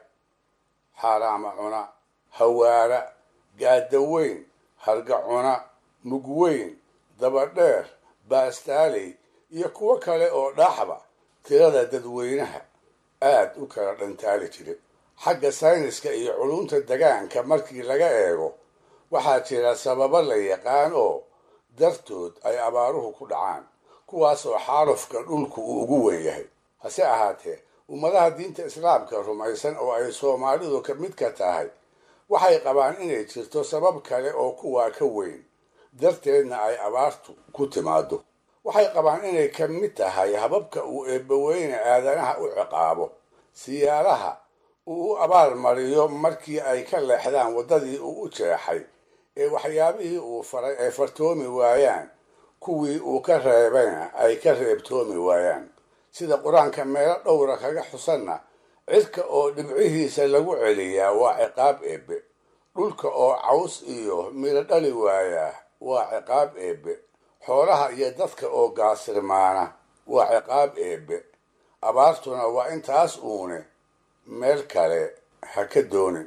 [SPEAKER 4] xaaraama cuna hawaara gaadaweyn harga cuna mugweyn dabadheer baastaaley iyo kuwo kale oo dhaaxba tirada dadweynaha aad u kala dhantaali jiray xagga sayniska iyo culunta degaanka markii laga eego waxaa jira sababo la yaqaan oo dartood ay abaaruhu ku dhacaan kuwaas oo xaalufka dhulku uu ugu weyn yahay hase ahaatee ummadaha diinta islaamka rumaysan oo ay soomaalidu ka mid ka tahay waxay qabaan inay jirto sabab kale oo kuwaa ka weyn darteedna ay abaartu ku timaado waxay qabaan inay ka mid tahay hababka uu eebbaweyne aadanaha u ciqaabo siyaalaha uu u abaal mariyo markii ay ka leexdaan waddadii uu u jeexay ee waxyaabihii uu faray ay fartoomi waayaan kuwii uu ka reebayna ay ka reebtoomi waayaan sida qur-aanka meelo dhowra kaga xusanna cidka oo dhibcihiisa lagu celiyaa waa ciqaab eebbe dhulka oo caws iyo midho dhali waayaa waa ciqaab eebbe xoolaha iyo dadka oo gaasirmaana waa ciqaab eebbe abaartuna waa intaas uune meel kale ha ka doonin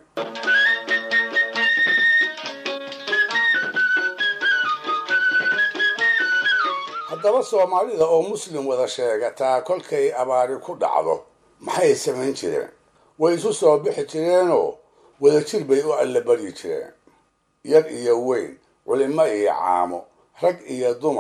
[SPEAKER 4] haddaba soomaalida oo muslim wada sheegataa kolkay abaari ku dhacdo maxay samayn jireen way isu soo bixi jireenoo wadajir bay u allabaryi jireen yar iyo weyn culimo iyo caamo rag iyo dumar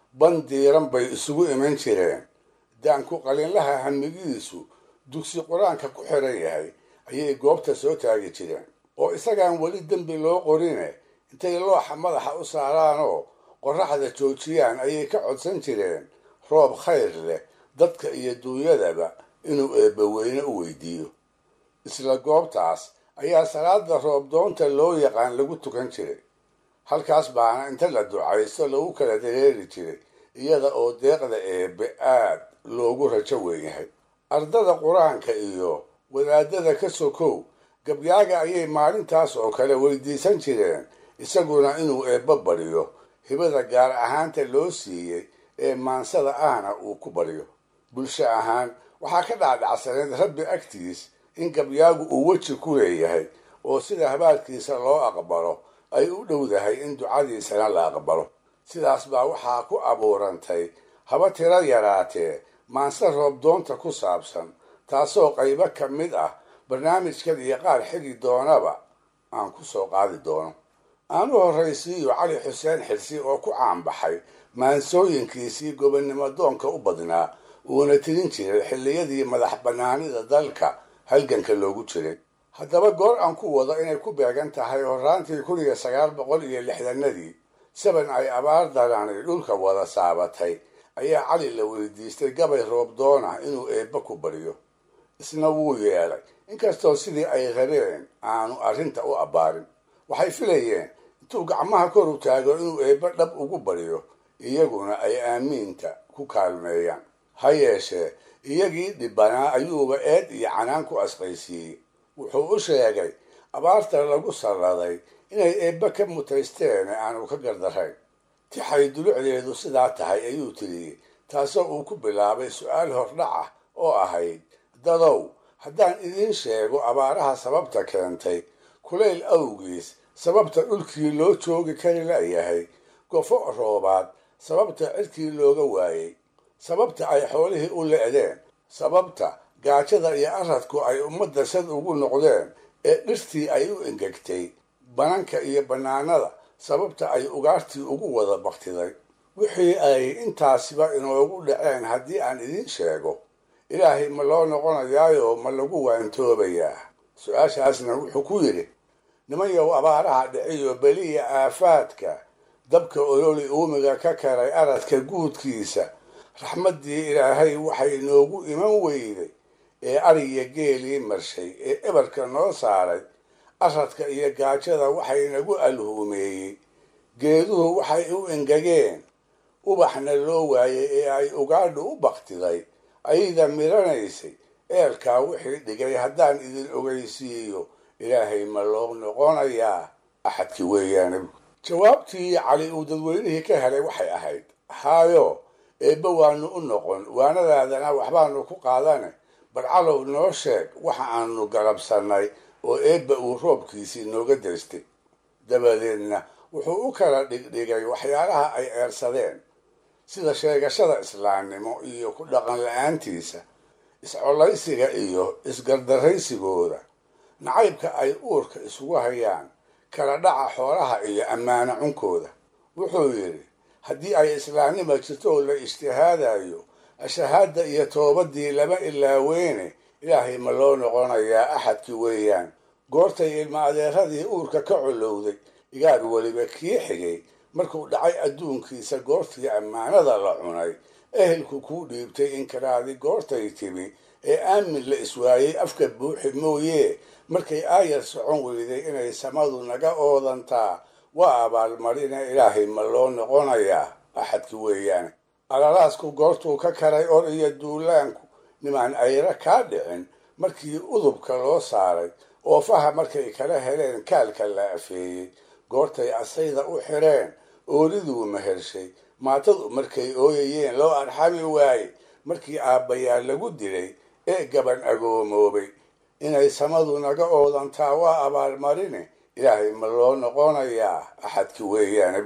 [SPEAKER 4] ban diiran bay isugu iman jireen daanku qalinlaha hamigiisu dugsi qur-aanka ku xiran yahay ayay goobta soo taagi jireen oo isagaan weli dembi loo qorine intay looxa madaxa u saaraanoo qorraxda joojiyaan ayay ka codsan jireen roob khayr leh dadka iyo duunyadaba inuu eebbaweyne u weydiiyo isla goobtaas ayaa salaada roobdoonta loo yaqaan lagu tukan jiray halkaas baana inta la ducaysto lagu kala dareeri jiray iyada oo deeqda eebbe aad loogu rajo weyn yahay ardada qur-aanka iyo wadaadada ka sokow gabyaaga ayay maalintaas oo kale weydiisan jireen isaguna inuu eebba baryo hibada gaar ahaanta loo siiyey ee maansada ahna uu ku baryo bulsho ahaan waxaa ka dhacdhacsaneed rabbi agtiis in gabyaagu uu weji ku leeyahay oo sida habaalkiisa loo aqbalo ay u dhowdahay in ducadiisana la aqbalo sidaas baa waxaa ku abuurantay haba tiro yaraatee maanse roobdoonta ku saabsan taasoo qaybo ka mid ah barnaamijkan iyo qaar xigi doonaba aan ku soo qaadi doono aan u horraysiiyo cali xuseen xirsi oo ku caanbaxay maansooyinkiisii gobonnimo doonka u badnaa uuna tirin jiray xilliyadii madax bannaanida dalka halganka loogu jiray haddaba goor aan ku wado inay ku beegan tahay horraantii kun iyo sagaal boqol iyo lixdanadii saban ay abaar darani dhulka wada saabatay ayaa cali la weydiistay gabay roobdoona inuu eebba ku baryo isna wuu yeelay inkastoo sidii ay rabeen aanu arrinta u abbaarin waxay filayeen intuu gacmaha kor u taago inuu eebba dhab ugu baryo iyaguna ay aamiinta ku kaalmeeyaan ha yeeshee iyagii dhibbanaa ayuuba eed iyo canaan ku asqaysiiyey wuxuu u sheegay abaarta lagu salladay inay eebba ka mutaysteen ee aanu ka gardarayn tixay dulucdeedu sidaa tahay ayuu tiriyey taasoo uu ku bilaabay su-aal hordhac ah oo ahayd dadow haddaan idiin sheego abaaraha sababta keentay kulayl awgiis sababta dhulkii loo joogi kari la'yahay gofo roobaad sababta cirkii looga waayey sababta ay xoolihii u le'deen sababta gaajada iyo aradku ay ummadda sad ugu noqdeen ee dhirtii ay u engegtay bananka iyo bannaanada sababta ay ugaartii ugu wada baktiday wixii ay intaasiba inoogu dhaceen haddii aan idiin sheego ilaahay ma loo noqonayaayo ma lagu waantoobayaa su-aashaasna wuxuu ku yidhi nimanyow abaaraha dhiciyo beliya aafaadka dabka ololi uumiga ka karay aradka guudkiisa raxmaddii ilaahay waxay noogu iman weyday ee ariya geelii marshay ee ebarka noo saaray aradka iyo gaajada waxay nagu alhuumeeyey geeduhu waxay u engegeen ubaxna loo waayey ee ay ugaadhu u baktiday ayda midhanaysay eelkaa wixii dhigay haddaan idin ogeysiiyo ilaahay ma loo noqonayaa axadkii weeyaane jawaabtii cali uu dadweynihii ka helay waxay ahayd haayo eebba waanu u noqon waanadaadana waxbaanu ku qaadane barcalow noo sheeg waxa aanu galabsannay oo eebba uu roobkiisii nooga daystay dabadeedna wuxuu u kala dhigdhigay waxyaalaha ay eersadeen sida sheegashada islaamnimo iyo ku dhaqan la-aantiisa iscollaysiga iyo isgardaraysigooda nacaybka ay uurka isugu hayaan kala dhaca xoolaha iyo ammaano cunkooda wuxuu yidhi haddii ay islaamnima jirto oo la ijtihaadayo ashahaadda iyo toobadii lama ilaaweyne ilaahay ma loo noqonayaa axadkii weeyaan goortay ilma adeeradii uurka ka colowday igaar weliba kii xigay markuu dhacay adduunkiisa goortii ammaanada la cunay ehelku kuu dhiibtay inkaraadi goortay timi ee aamin la iswaayey afka buuxi mooyee markay aayar socon weyday inay samadu naga oodantaa waa abaalmarina ilaahay ma loo noqonayaa axadki weeyaane alalaasku goortuu ka karay or iyo duulaanku nimaan ayra kaa dhicin markii udubka loo saaray oofaha markay kala heleen kaalka la afeeyey goortay asayda u xireen ooliduu mehershay maatadu markay ooyayeen loo arxami waaye markii aabbayaa lagu dilay ee gaban agoomoobay inay samadu naga oodantaa waa abaalmarine ilaahay ma loo noqonayaa axadki weeyaane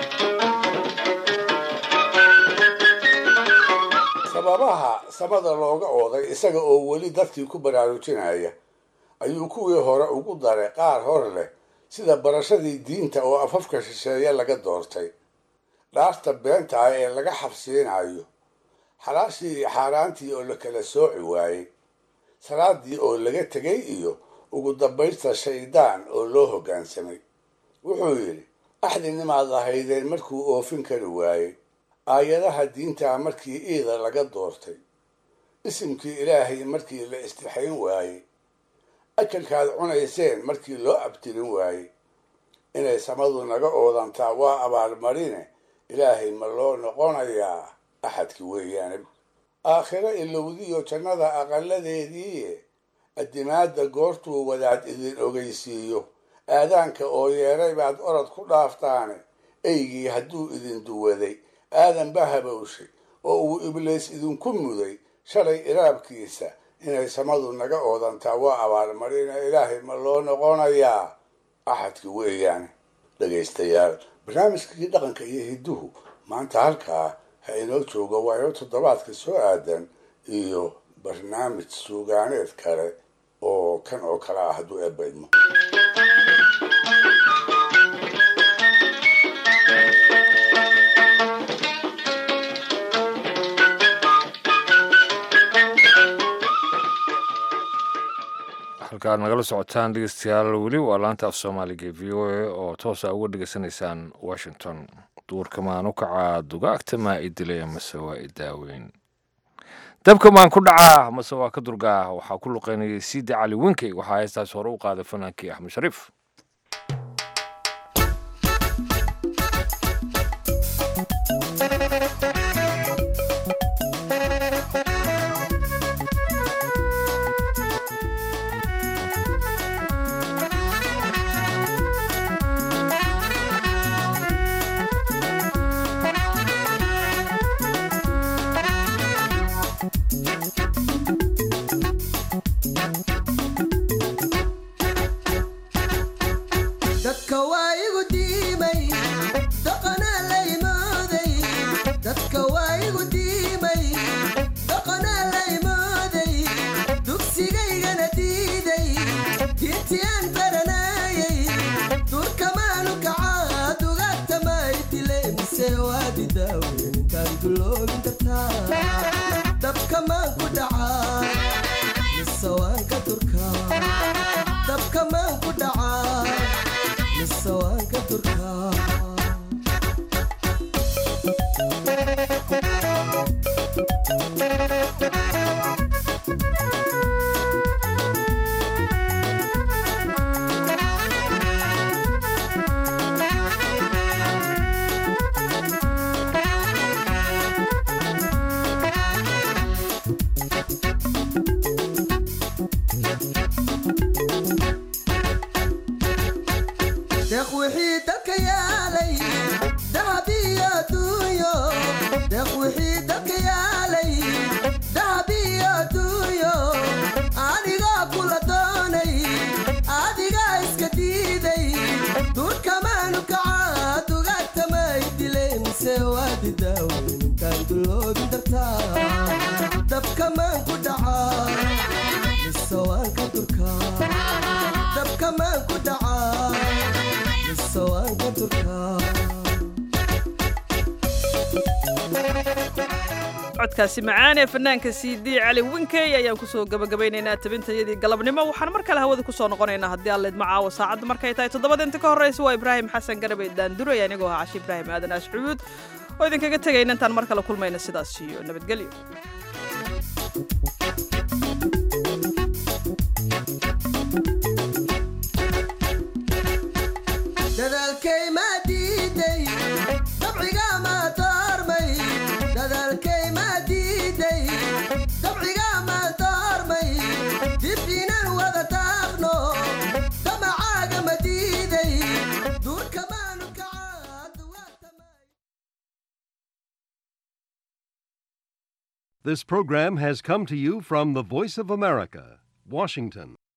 [SPEAKER 4] sababaha samada looga ooday isaga oo weli dadkii ku baraarujinaya ayuu kuwii hore ugu daray qaar hor leh sida barashadii diinta oo afafka shisheeye laga doortay dhaarta beenta ah ee laga xabsiinayo xalaashii iyo xaaraantii oo la kala sooci waayey salaadii oo laga tegay iyo ugu dambaysta shaydaan oo loo hoggaansamay wuxuu yidhi axdinimaad ahaydeen markuu oofin kari waayey aayadaha diintaa markii iida laga doortay isimkii ilaahay markii la istixayn waayey ajalkaad cunayseen markii loo abtirin waayey inay samadu naga oodantaa waa abaalmarine ilaahay ma loo noqonayaa axadki weeyaane aakhiro ilowdiyo jannada aqaladeediiye addimaadda goortuu wadaad idin ogeysiiyo aadaanka oo yeeray baad orod ku dhaaftaane eygii hadduu idin duwaday aadan ba habowshay oo uu ibliis idinku muday shalay iraabkiisa inay samadu naga oodantaa waa abaalmarina ilaahay ma loo noqonayaa axadki weeyaane dhegaystayaal barnaamijkii dhaqanka iyo hidduhu maanta halkaa ha inoo joogo waayo toddobaadka soo aadan iyo barnaamij suugaaneed kale oo kan oo kale ah hadduu eebaydmo
[SPEAKER 2] halkaad nagala socotaan dhegeystayaal weli waa laanta af soomaaliga e v o a oo toosa uga dhegeysanaysaan washington duurka maan u kacaa dugaagta maa i dilay mase waa i daaweyn dabka maan ku dhacaa mase waa ka durgaa waxaa ku luqeynayay siidi cali winkey waxaa heestaas hore u qaaday fanaankii axmed shariif
[SPEAKER 16] dadka waa igu diimay dhaqanaa la imooday dadka waa igu diimay dhaqanaa la imooday dugsigaygana diiday diintii aan baranayay durkamaanu kacaa dugaagta may dile mise waadi daaweyn intaan duloobin kartaa dabka maan ku dhacaa mise waan ka durkaa dabka maan ku dhacaa mise waan ka durkaa deeq wixii dalka yaalay dahab iyo duunyo deeq wixii dalka yaalay dahab iyo duunyo anigoo kula doonay adigaa iska diiday duurkamaanu kacaa dugaagtamay dilay mise waadi daaweyn intaan duloobin dartaa dabkamaan ku dhacaa mise waan ka durkaa dabkamaan ku dhacaa mise waan ka durkaa
[SPEAKER 1] codkaasi macaan ee fanaanka cd cali winkey ayaan kusoo gabagabaynaynaa tabintayadii galabnimo waxaan mar kale hawada kusoo noqonaynaa haddii aan leedma caawa saacadda markay tahay toddobada inta ka horreysa waa ibraahim xasan garabe daanduray anigoo ah cashi ibraahim aadan ashcuud oo idinkaga tegayna intaan mar kale kulmayna sidaas iyo nabadgelyo
[SPEAKER 16] dadaalkay maa diiday dabciga maa doormay dadaalkay maa diiday dabciga maa doormay dib inaan wada taaqno damacaaga ma diiday duurka maanu
[SPEAKER 17] This program has come to you from the Voice of America, Washington.